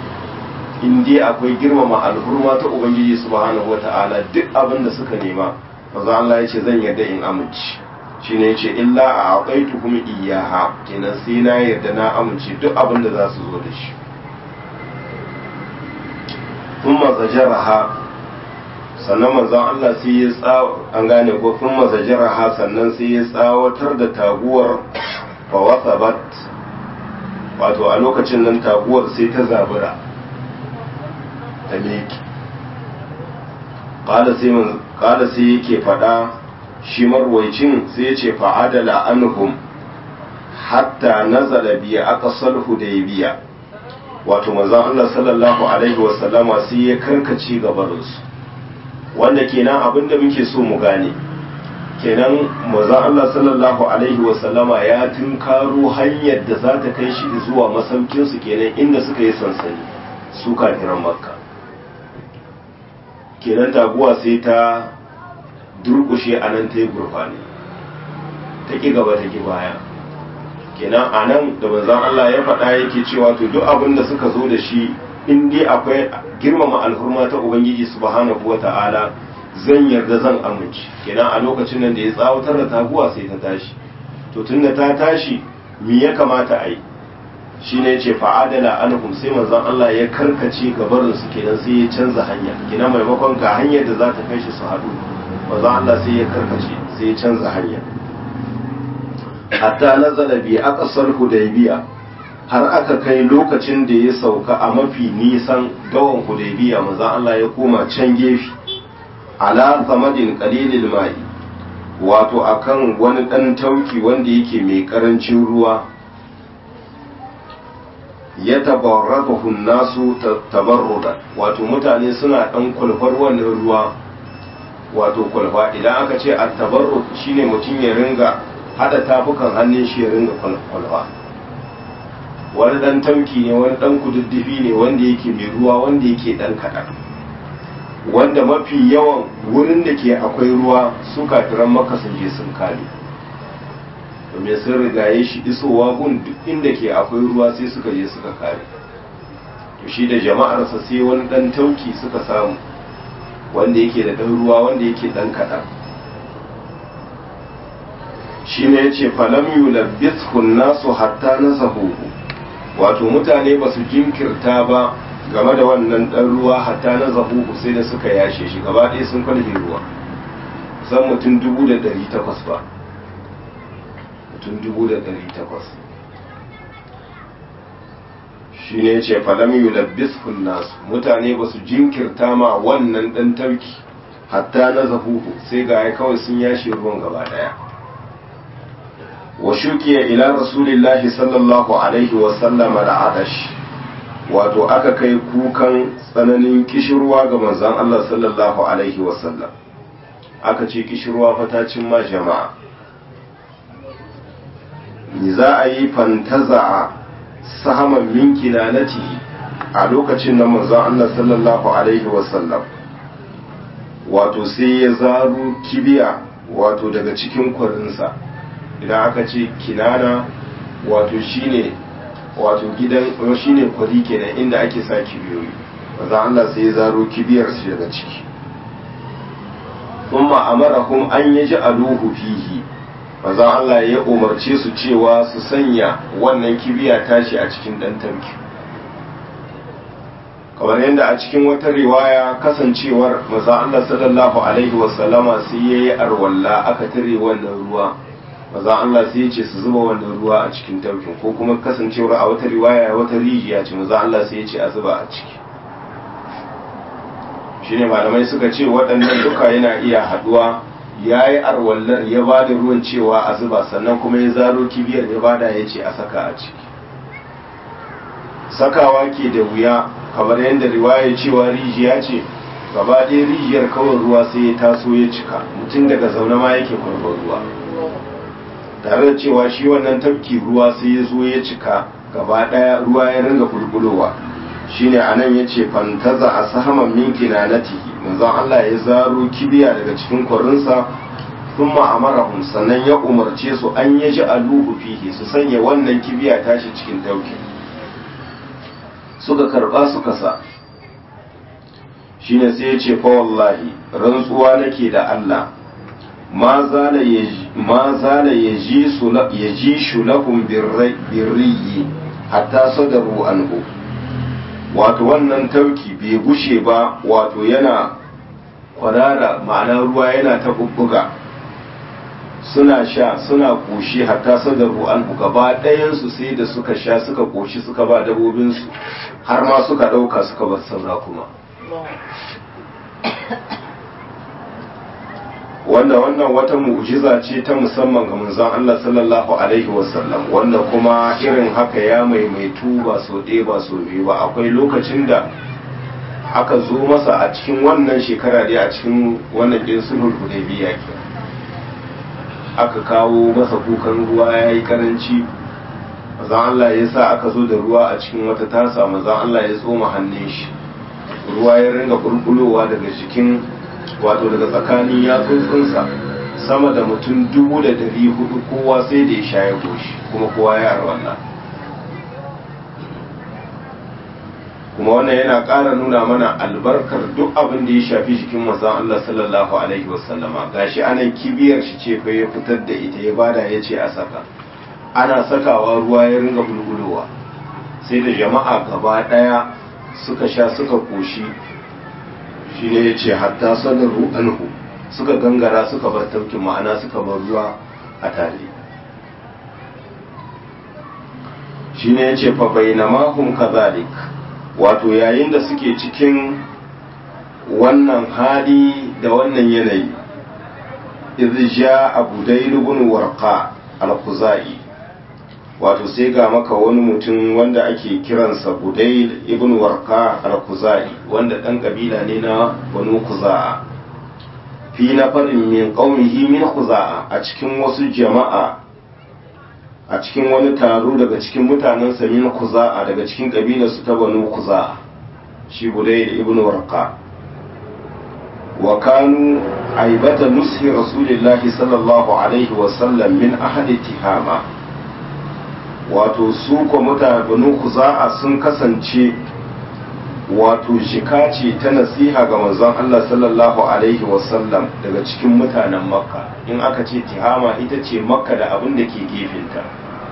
Speaker 1: in dai akwai girmama alhurma ta ubangiji subhanahu wata'ala duk abin da suka nema manzo Allah ya ce zan yarda in amince shine yace illa a aqaituhum iyyaha kenan sai na yarda na amince duk abin da za su zo da shi thumma zajaraha sannan manzon Allah sai ya tsaw an gane ko thumma zajaraha sannan sai ya tsawatar da taguwar fa wasabat wato a lokacin nan taguwar sai ta zabura ta meki ƙada sai yake faɗa shi marwaicin sai ya ce fa'adala anhum hatta nazala biya aka salhu da ya biya wato mazan Allah sallallahu Alaihi wasallama sai ya karkace gabarinsu wanda kenan abinda muke so mu gane kenan maza Allah sallallahu alaihi wasallama ya tunkaro hanyar da za ta kai shi zuwa masaukinsu kenan inda suka yi sansani su kafiran makka kenan taguwa sai ta durkushe a nan ta yi gurfani ta ƙi gaba ta ƙi baya kenan a nan da manzan Allah ya faɗa yake cewa to duk abin da suka zo da shi in dai akwai girmama alhurma ta ubangiji subhanahu wa ta'ala zan yarda zan amince kenan a lokacin nan da ya tsawatar da taguwa sai ta tashi to tunda ta tashi me ya kamata a yi shine ce fa'adala anhum sai manzon Allah ya karkace gabarin su kenan sai ya canza hanya kenan maimakon ga hanyar da za ta kai shi su haɗu manzon Allah sai ya karkace sai ya canza hanya hatta nazala bi aqsar hudaybiya har aka kai lokacin da ya sauka a mafi nisan gawan hudaybiya manzo Allah ya koma can gefe ala samadin qalilil ma'i wato akan wani dan tauki wanda yake mai karancin ruwa ya tabarradahu nasu tabarruda wato mutane suna dan kulfar wannan ruwa wato kulfa idan aka ce at-tabarrud shine mutum ya ringa hada tafukan hannun shi ya ringa kulfa wani dan tauki ne wani dan kududdufi ne wanda yake mai ruwa wanda yake dan kaɗan wanda mafi yawan wurin da ke akwai ruwa su kafiran maka sun je sun kame domin sun rigaye shi isowa gun duk inda ke akwai ruwa sai suka je suka kare to shi da jama'arsa sai wani dan tauki suka samu wanda yake da dan ruwa wanda yake dan kaɗan shi ne ya ce falam yulabbithu nasu hatta nasahu wato mutane ba su jinkirta ba game da wannan ɗan ruwa hatta na zahuhu sai da suka yashe shi gaba ɗaya sun kwalfe ruwa san mutum dubu da ɗari takwas ba mutum dubu da ɗari takwas shi ne ce falam yulabbis nasu mutane ba su jinkirta ma wannan ɗan tauki hatta na zahuhu sai ga ya kawai sun yashe ruwan gaba ɗaya wa shukiya ila rasulillahi sallallahu alaihi wasallam al'adash wato aka kai kukan tsananin kishirwa ga manzon Allah sallallahu alaihi wasallam aka ce kishirwa fatacin ma jama'a ni za a yi fantaza a sahaman min kinanati a lokacin nan manzon Allah sallallahu alaihi wasallam wato sai ya zaro kibiya wato daga cikin kwarinsa idan aka ce kinana wato shine wato gidan shine kwari kenan inda ake sa kibiyoyi maza Allah sai ya zaro kibiyar su daga ciki kuma amarahum an yaji aluhu fihi maza Allah ya umarce su cewa su sanya wannan kibiya tashi a cikin dan tarki kamar yadda a cikin wata riwaya kasancewar maza Allah sallallahu alaihi wasallama sai yayi arwalla aka tare wannan ruwa maza Allah sai ya ce su zuba wannan ruwa a cikin taukin ko kuma kasancewar a wata riwaya wata rijiya ce maza Allah sai ya ce a zuba a ciki shine malamai suka ce waɗannan duka yana iya haduwa ya yi arwallar ya ba da ruwan cewa a zuba sannan kuma ya zaro kibiyar ya bada ya ce a saka a ciki sakawa ke da wuya kamar yadda riwaya cewa rijiya ce gaba ɗaya rijiyar kawai ruwa sai ya taso ya cika mutum daga zaune ma yake kwarbar ruwa tare da cewa shi wannan tafki ruwa sai ya zo ya cika gaba ɗaya ruwa ya ringa bulbulowa shine anan ya ce fantaza a sahaman min kinanatihi manzon Allah ya zaro kibiya daga cikin kwarinsa thumma amarahum sannan ya umarce su an yaji aluhu fihi su sanya wannan kibiya tashi cikin tauki suka karba suka sa shine sai ya ce fa wallahi rantsuwa nake da Allah ma zala yaji shulahun birriyi hatta sadaru anhu wato wannan tauki bai gushe ba wato yana kwarara ma'ana ruwa yana ta bubbuga suna sha suna koshi hatta sadaru anhu gaba ɗayansu sai da suka sha suka koshi suka ba dabobinsu har ma suka ɗauka suka bar saura kuma wanda wannan wata mu'jiza ce ta musamman ga manzon Allah sallallahu alaihi wasallam wanda kuma irin haka ya maimaitu ba so ɗaya ba so biyu ba akwai lokacin da aka zo masa a cikin wannan shekara dai a cikin wannan ɗin sulhul hudaybiya ke aka kawo masa kukan ruwa ya yi karanci manzon Allah ya sa aka zo da ruwa a cikin wata tasa manzon Allah ya tsoma hannun shi ruwa ya ringa bulbulowa daga jikin wato daga tsakanin yatsotsinsa sama da mutum dubu da dari hudu kowa sai da ya sha ya goshi kuma kowa ya wannan kuma wannan yana ƙara nuna mana albarkar duk abin da ya shafi jikin manzon Allah sallallahu alaihi wasallama gashi anan kibiyar shi ce fa ya fitar da ita ya bada ya ce a saka ana sakawa ruwa ya ringa bulbulowa sai da jama'a gaba ɗaya suka sha suka koshi shi ne ya ce hatta sanaru anhu suka gangara suka bar taukin ma'ana suka bar ruwa a tare shine yace fa bainamahum kadhalik wato yayin da suke cikin wannan hali da wannan yanayi idh jaa budayl ibn warqa al-khuzai wato sai ga maka wani mutum wanda ake kiransa budayl ibn warqa al-khuzai wanda dan kabila ne na banu khuza'a fi nafarin min qaumihi min khuza'a a cikin wasu jama'a a cikin wani taro daga cikin mutanen min khuza'a daga cikin kabilarsu ta banu khuza'a shi budayl ibn warqa wa kanu aibata nushi rasulillahi sallallahu alaihi wa sallam min ahadi tihama wato su ko mutane banu khuza'a sun kasance wato shika ce ta nasiha ga manzon Allah sallallahu alaihi wasallam daga cikin mutanen makka in aka ce tihama ita ce makka da abin da ke gefenta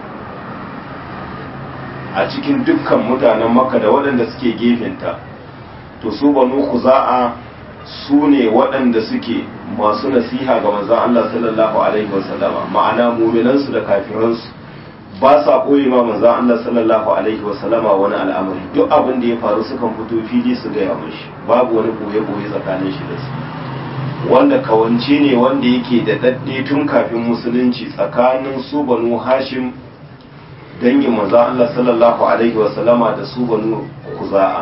Speaker 1: a cikin dukkan mutanen makka da waɗanda suke gefenta to su banu kuza'a su ne waɗanda suke masu nasiha ga manzon Allah sallallahu alaihi wasallama ma'ana muminansu da kafiransu ba sa ɓoye ma manzan Allah sallallahu alaihi wasallama wani al'amari duk abin da ya faru sukan fito fili su gaya mashi babu wani ɓoye-ɓoye tsakanin shi da su wanda kawance ne wanda yake da daɗe tun kafin musulunci tsakanin su banu hashim dangin manzan Allah sallallahu alaihi wasallama da su banu kuza'a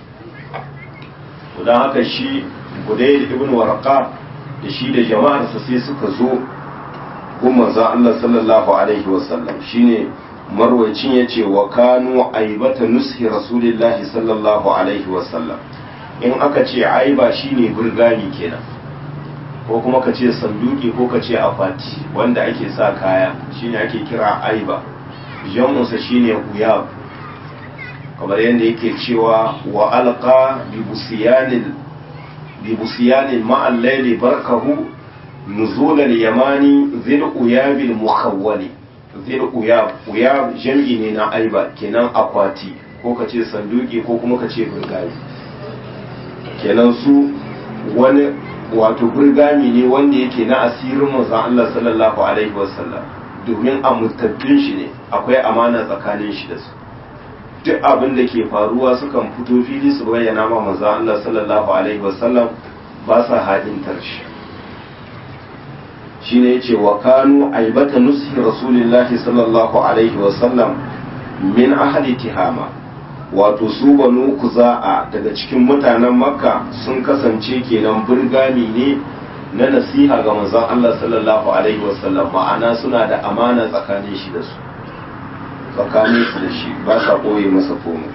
Speaker 1: don haka shi budayl ibn warqa da shi da jama'arsa sai suka zo gun manzon Allah sallallahu alaihi wasallam shine marwacin yace wa kanu aibata nushi rasulillahi sallallahu alaihi wasallam in aka ce aiba shine burgani kenan ko kuma ka ce sanduki ko ka ce akwati wanda ake sa kaya shine ake kira aiba jamunsa shine uyab kamar yadda yake cewa wa alqa bi busiyanil bi busiyanil ma'al layli barkahu نزول اليماني ذي الأياب المخول ذي الأياب أياب جمعي ne na aiba kenan akwati ko ka ce sanduki ko kuma ka ce burgami kenan su wani wato burgami ne wanda yake na asirin manzon Allah sallallahu alaihi wasallam domin amintattun shi ne akwai amana tsakanin shi da su duk abin da ke faruwa sukan fito fili su bayyana ma manzon Allah sallallahu alaihi wasallam ba sa hadintar shi shine yace wa kanu aibata nushi rasulillahi sallallahu alaihi wasallam min ahli tihama wato su banu kuza'a daga cikin mutanen makka sun kasance kenan burgami ne na nasiha ga manzon Allah sallallahu alaihi wasallam ma'ana suna da amana tsakanin shi da su tsakanin su da shi ba sa koye masa komai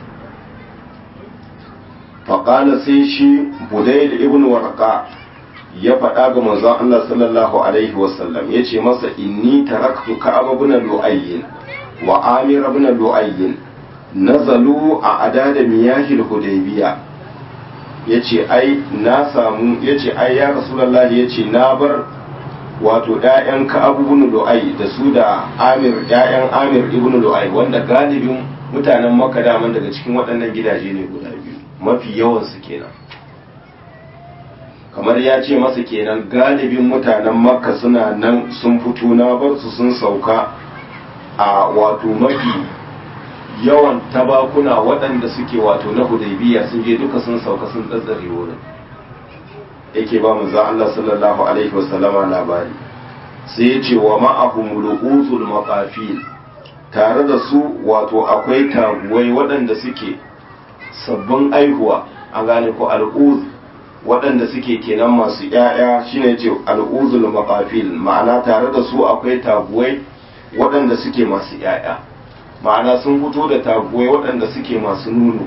Speaker 1: faƙala sai shi budayl ibn warqa ya faɗa ga manzon Allah sallallahu alaihi wasallam ya ce masa inni taraktu ka'ab ibn lu'ayyin wa amir ibn lu'ayyin nazalu a adada miyahil hudaybiya yace ai na samu yace ai ya rasulullah yace na bar wato ƴaƴan ka'ab ibn lu'ay da su da amir ƴaƴan amir ibn lu'ay wanda galibin mutanen makka daman daga cikin waɗannan gidaje ne guda biyu mafi yawan su kenan kamar ya ce masa kenan galibin mutanen makka suna nan sun fito na bar su sun sauka a wato mafi yawan tabakuna waɗanda suke wato na hudaybiya sun je duka sun sauka sun tsatsare wurin yake ba mu za Allah sallallahu alaihi wasallama labari sai ya ce wa ma'ahum ru'usul maqafil tare da su wato akwai taguwai waɗanda suke sabbin aihuwa an gane ko al'uz waɗanda suke kenan masu ‘ya'ya shine ce al'uzul maqafil ma'ana tare da su akwai taguwai waɗanda suke masu ‘ya'ya ma'ana sun fito da taguwai waɗanda suke masu nuno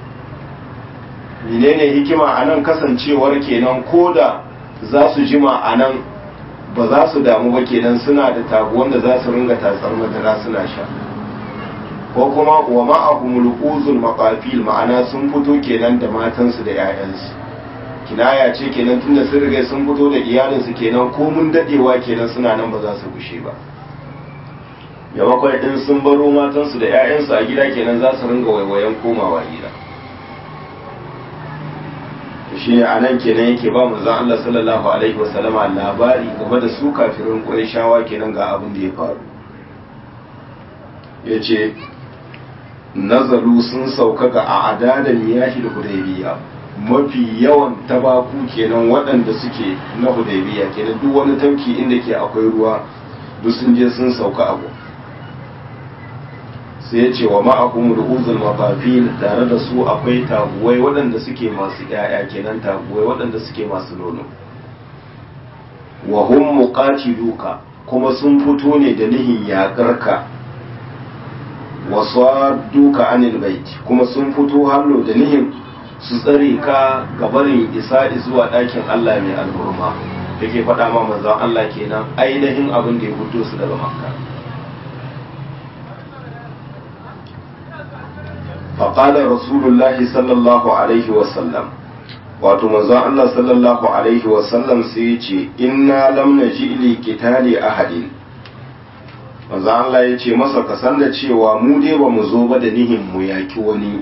Speaker 1: menene hikima a nan kasancewar kenan ko da za su jima a nan ba za su damu ba kenan suna da taguwan da za su ringa tatsar madara suna sha ko kuma wa ma'ahumul uzul maqafil ma'ana sun fito kenan da matansu da 'ya'yansu kinaya ce kenan tunda sun riga sun fito da iyalinsu kenan ko mun dadewa kenan suna nan ba za su gushe ba yamakon din sun baro matansu da 'ya'yansu a gida kenan za su ringa waiwayen komawa gida shi ne a nan kenan yake ba mu zan Allah sallallahu alaihi wasallama labari game da su kafirin ƙurishawa kenan ga abin da ya faru ya ce nazaru sun sauka ga a'ada da miyahil hudaybiya mafi yawan tabaku kenan waɗanda suke na hudaybiya kenan duk wani tauki inda ke akwai ruwa duk sun je sun sauka abu sai ya ce wa ma'akum ru'uzul mafafil tare da su akwai taguwai waɗanda suke masu ƴaƴa kenan taguwai waɗanda suke masu nono wa hum muqatiluka kuma sun fito ne da nihin yaƙarka wa sadduka anil bait kuma sun fito hallo da nihin su tsare ka gabarin isa zuwa ɗakin Allah mai alhurma yake faɗa ma manzon Allah kenan ainihin abin da ya fito su daga makka فقال رسول الله صلى الله عليه وسلم wato manzon Allah sallallahu alaihi wasallam sai ya ce inna lam naji li qitali ahadin manzon Allah ya ce masa ka san da cewa mu dai ba mu zo ba da nihin mu yaki wani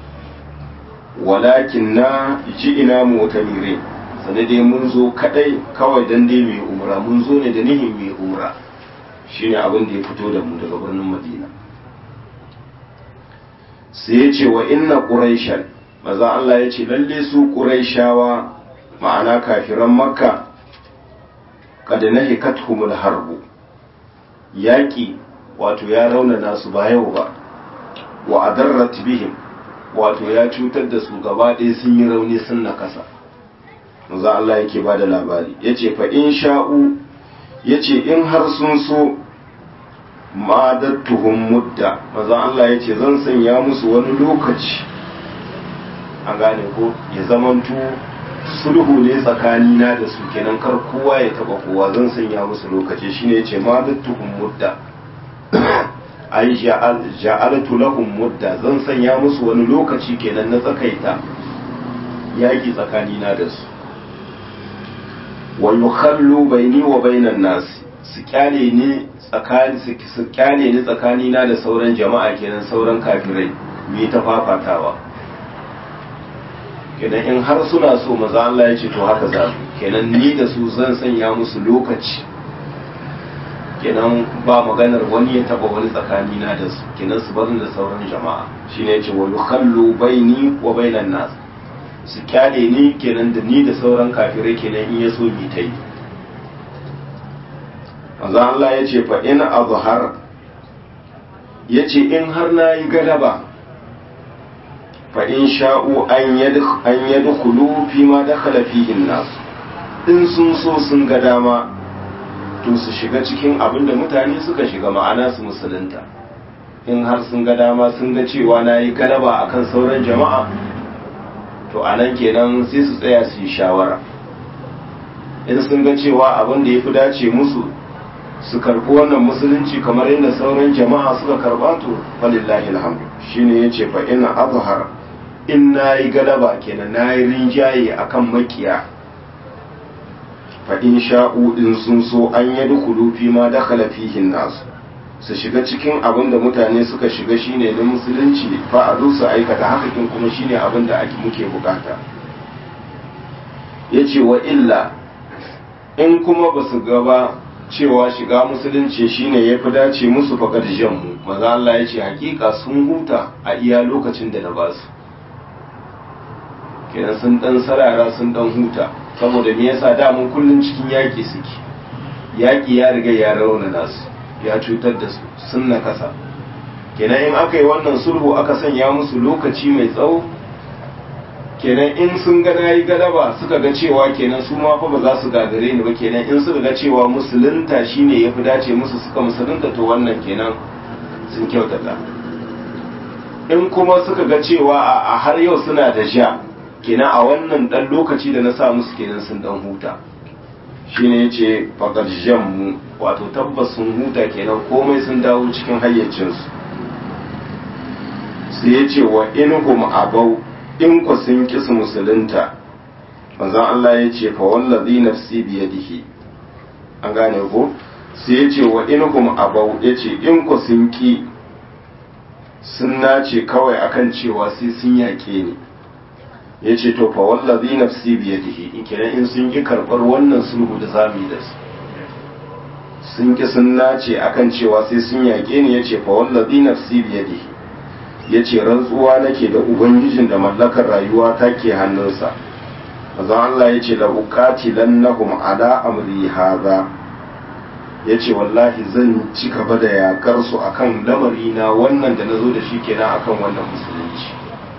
Speaker 1: walakin na ji ina mutamire sane dai mun zo kadai kawai dan dai mai umra mun zo ne da nihin mai umra shine abin da ya fito da mu daga birnin Madina sai ya ce wa inna quraishan maza Allah ya ce lalle su quraishawa ma'ana kafiran makka kad nahikathumul harbu yaki wato ya raunana su ba yau ba wa adarrat bihim wato ya cutar da su gaba ɗaya sun yi rauni sun nakasa maza Allah yake ba da labari ya ce fa in sha'u ya ce in har sun so madattuhum mudda maza Allah ya ce zan sanya musu wani lokaci an gane ko ya zamanto sulhu ne tsakanina da su kenan kar kowa ya taba kowa zan sanya musu lokaci shine ya ce madattuhum mudda ai ja'altu lahum mudda zan sanya musu wani lokaci kenan na tsakaita yaki tsakanina da su wa yukhallu baini wa bainan nas su kyale ni tsakani su kyale ni tsakanina da sauran jama'a kenan sauran kafirai me ta fafatawa kenan in har suna so maza Allah ya ce to haka za kenan ni da su zan sanya musu lokaci kenan ba maganar wani ya taba wani tsakanina da su kenan su barin da sauran jama'a shine ya ce wa yukhallu baini wa bainan nas su kyale ni kenan da ni da sauran kafirai kenan in ya so mi ta yi manzo Allah ya ce fa in azhar ya ce in har na yi galaba fa in sha'u an yadkhulu fi ma dakhala fihi nas in sun so sun ga dama to su shiga cikin abin da mutane suka shiga ma'ana su musulunta in har sun ga dama sun ga cewa na yi galaba akan sauran jama'a to a nan kenan sai su tsaya su yi shawara in sun ga cewa abin da ya fi dace musu su karɓi wannan musulunci kamar yadda sauran jama'a suka karɓa to falillahi alhamdu shine yace fa ina azhar in nayi galaba kenan nayi rinjaye akan makiya fa in sha'u in sun so an yadkhulu fi ma dakhala fihi nas su shiga cikin abin da mutane suka shiga shine na musulunci fa a su aikata haka kin kuma shine abin da ake muke bukata yace wa illa in kuma ba su gaba cewa shiga musulunci shine ya fi dace musu fakar mu maza Allah ya ce hakika sun huta a iya lokacin da na ba su kenan sun dan sarara sun dan huta saboda me yasa damun kullun cikin yaƙi suke yaƙi ya riga ya raunana su ya cutar da su sun nakasa kenan in aka yi wannan sulhu aka sanya musu lokaci mai tsawo kenan in sun ga nayi galaba suka ga cewa kenan su ma fa ba za su gagare ni ba kenan in suka ga cewa musulunta shine yafi dace musu suka musulunta to wannan kenan sun kyautata in kuma suka ga cewa a har yau suna da sha kenan a wannan dan lokaci da na sa musu kenan sun dan huta shine yace faqad jammu wato tabbas sun huta kenan komai sun dawo cikin hayyacinsu sai yace wa inhum abau in ku sun ki su musulunta manzon Allah ya ce fa wallazi nafsi biyadihi an gane ko sai ya ce wa inhum abau ya ce in ku sun ki sun nace kawai akan cewa sai sun yaƙe ni ya ce to fa wallazi nafsi biyadihi in kenan in sun ki karɓar wannan sulhu da zamu yi da su sun ki sun nace akan cewa sai sun yaƙe ni ya ce fa wallazi nafsi biyadihi ya ce rantsuwa nake da ubangijin da mallakar rayuwa ta ke hannunsa mazan Allah ya ce la uqatilan nahum ala amri hadha ya ce wallahi zan ci gaba da yakar su akan lamari na wannan da nazo da shi kenan akan wannan musulunci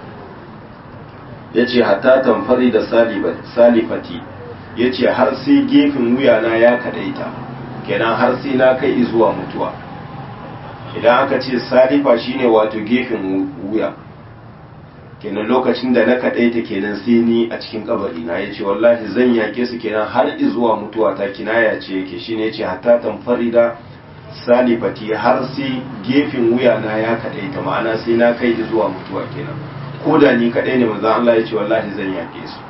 Speaker 1: ya ce hatta tamfari da salifati ya ce har sai gefen wuyana ya kadaita kenan har sai na kai zuwa mutuwa idan aka ce salifa shine wato gefen wuya kenan lokacin da na kadaita kenan sai ni a cikin kabari na yace wallahi zan yake su kenan har zuwa mutuwa ta kinaya ce yake shine yace hatta tamfarida salifati har sai gefen wuya na ya kadaita ma'ana sai na kai zuwa mutuwa kenan ko da ni kadai ne manzon Allah yace wallahi zan yake su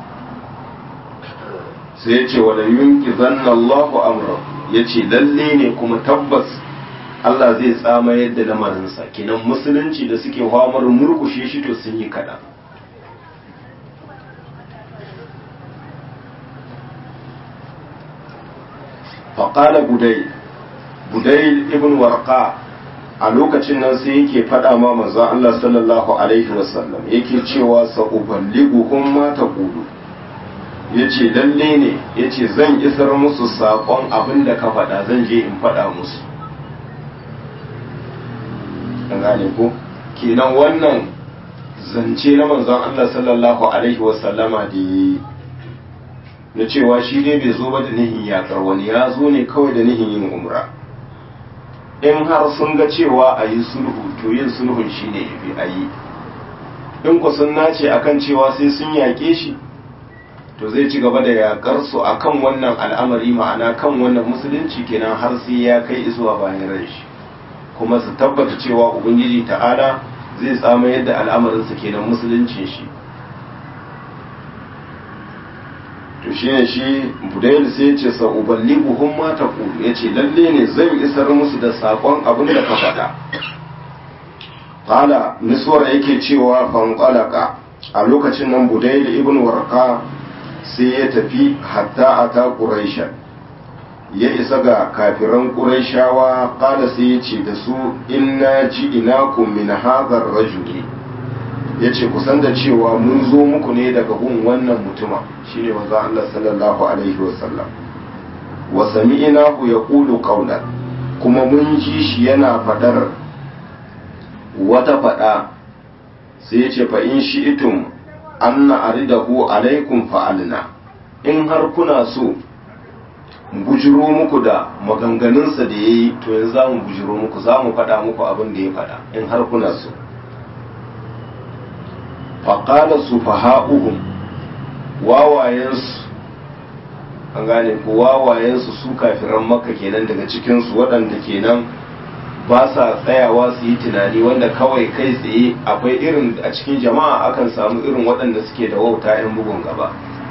Speaker 1: sai yace wala yunqizanna Allahu amra yace lalle ne kuma tabbas Allah zai tsama yadda lamarinsa kenan musulunci da suke hamar murkushe shi to sun yi kaɗan faƙala budai budai ibn warqa a lokacin nan sai yake faɗa ma manzon Allah sallallahu alaihi wasallam yake cewa sa'uballighuhum ma taqulu yace lalle ne yace zan isar musu saƙon abin da ka faɗa zan je in faɗa musu an gane ko kenan wannan zance na manzon Allah sallallahu alaihi wasallama da yi na cewa shi dai bai zo ba da nihin yakar wani ya zo ne kawai da nihin yin umra in har sun ga cewa a yi sulhu to yin sulhun shi ne ya fi a yi in ku sun nace akan cewa sai sun yaƙe shi to zai ci gaba da yakar su akan wannan al'amari ma'ana kan wannan musulunci kenan har sai ya kai zuwa bayan ran shi kuma su tabbata cewa ubangiji ta'ala zai tsama yadda al'amarinsa kenan musuluncin shi to shi ne shi budayil sai ce sa uballi buhun mata kulu ya ce lalle ne zan isar musu da saƙon abin da ka faɗa ƙala niswar yake cewa fanƙalaka a lokacin nan budayil ibn warka sai ya tafi hatta a ta ƙuraishan ya isa ga kafiran ƙuraishawa ƙala sai ya ce da su inna ji inakum min hadhar rajuli ya ce kusan da cewa mun zo muku ne daga gun wannan mutuma shine manzo Allah sallallahu alaihi wasallam wa sami'nahu yaqulu qawlan kuma mun ji shi yana fadar wata fada sai ya ce fa in shi'tum anna aridahu alaikum fa'alna in har kuna so bujiro muku da maganganunsa da ya yi to yanzu za mu bujiro muku za mu faɗa muku abin da ya faɗa in har kuna so faƙala su faha'uhum wawayensu an gane ku wawayensu su kafiran makka kenan daga cikinsu waɗanda kenan ba sa tsayawa su yi tunani wanda kawai kai tsaye akwai irin a cikin jama'a akan samu irin waɗanda suke da wauta 'yan bugun gaba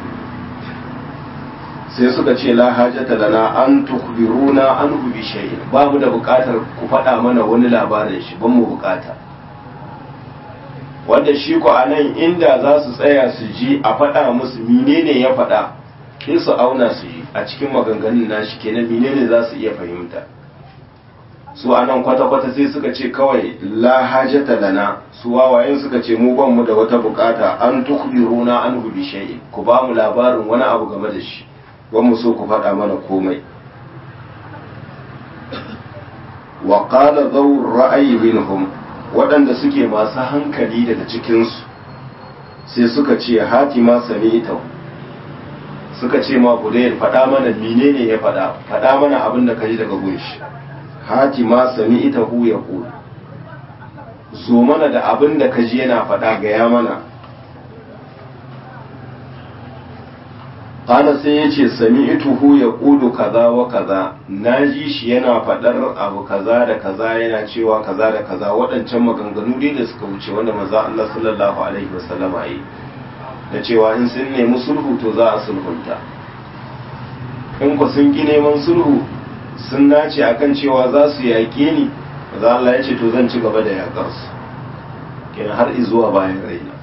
Speaker 1: sai suka ce la hajata lana an tukhbiruna an bi shay'in babu da bukatar ku faɗa mana wani labarin shi ban mu bukata wanda shi ko anan inda za su tsaya su ji a faɗa musu menene ya faɗa sai su auna su ji a cikin maganganun nashi kenan menene za su iya fahimta su anan kwata-kwata sai suka ce kawai la hajata lana su wawayen suka ce mu ban mu da wata bukata an tukhbiruna an bi shay'in ku ba mu labarin wani abu game da shi mu so ku faɗa mana komai wa qala dhawr ra'ayi minhum waɗanda suke masu hankali daga cikinsu sai suka ce hatima sami'ta suka ce ma budayar faɗa mana menene ya faɗa faɗa mana abin da kaji daga gunshi hatima sami'ta hu ya zo mana da abin da kaji yana faɗa gaya mana Kala sai ya ce sami ituhu ya ƙudu kaza wa kaza na ji shi yana faɗar abu kaza da kaza yana cewa kaza da kaza waɗancan maganganu dai da suka wuce wanda maza Allah sallallahu alaihi wasallama yi da cewa in sun nemi sulhu to za a sulhunta in ku sun ki neman sulhu sun nace akan cewa za su yaƙe ni maza Allah ya ce to zan ci gaba da yaƙar su kenan har izuwa bayan raina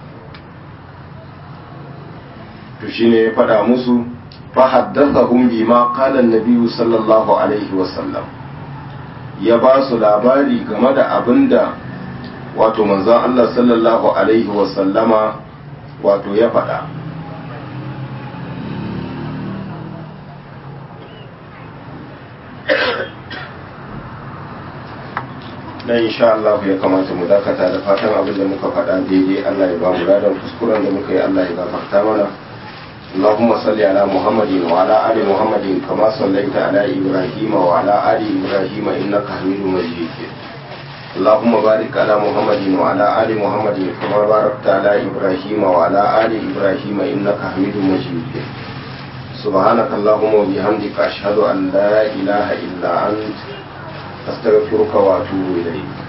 Speaker 1: to shine ya faɗa musu fa haddathahum bima qala an-nabiy sallallahu alaihi wasallam ya ba su labari game da abinda wato manzon Allah sallallahu alaihi wasallama wato ya faɗa dan insha Allah ya kamata mu dakata da fatan abin da muka faɗa daidai Allah ya ba mu ladan kuskuren da muka yi Allah ya gafarta mana اللهم صل على محمد وعلى آل محمد كما صليت على إبراهيم وعلى آل إبراهيم إنك حميد مجيد اللهم بارك على محمد وعلى آل محمد كما باركت على إبراهيم وعلى آل إبراهيم إنك حميد مجيد سبحانك اللهم وبحمدك أشهد أن لا إله إلا أنت أستغفرك وأتوب إليك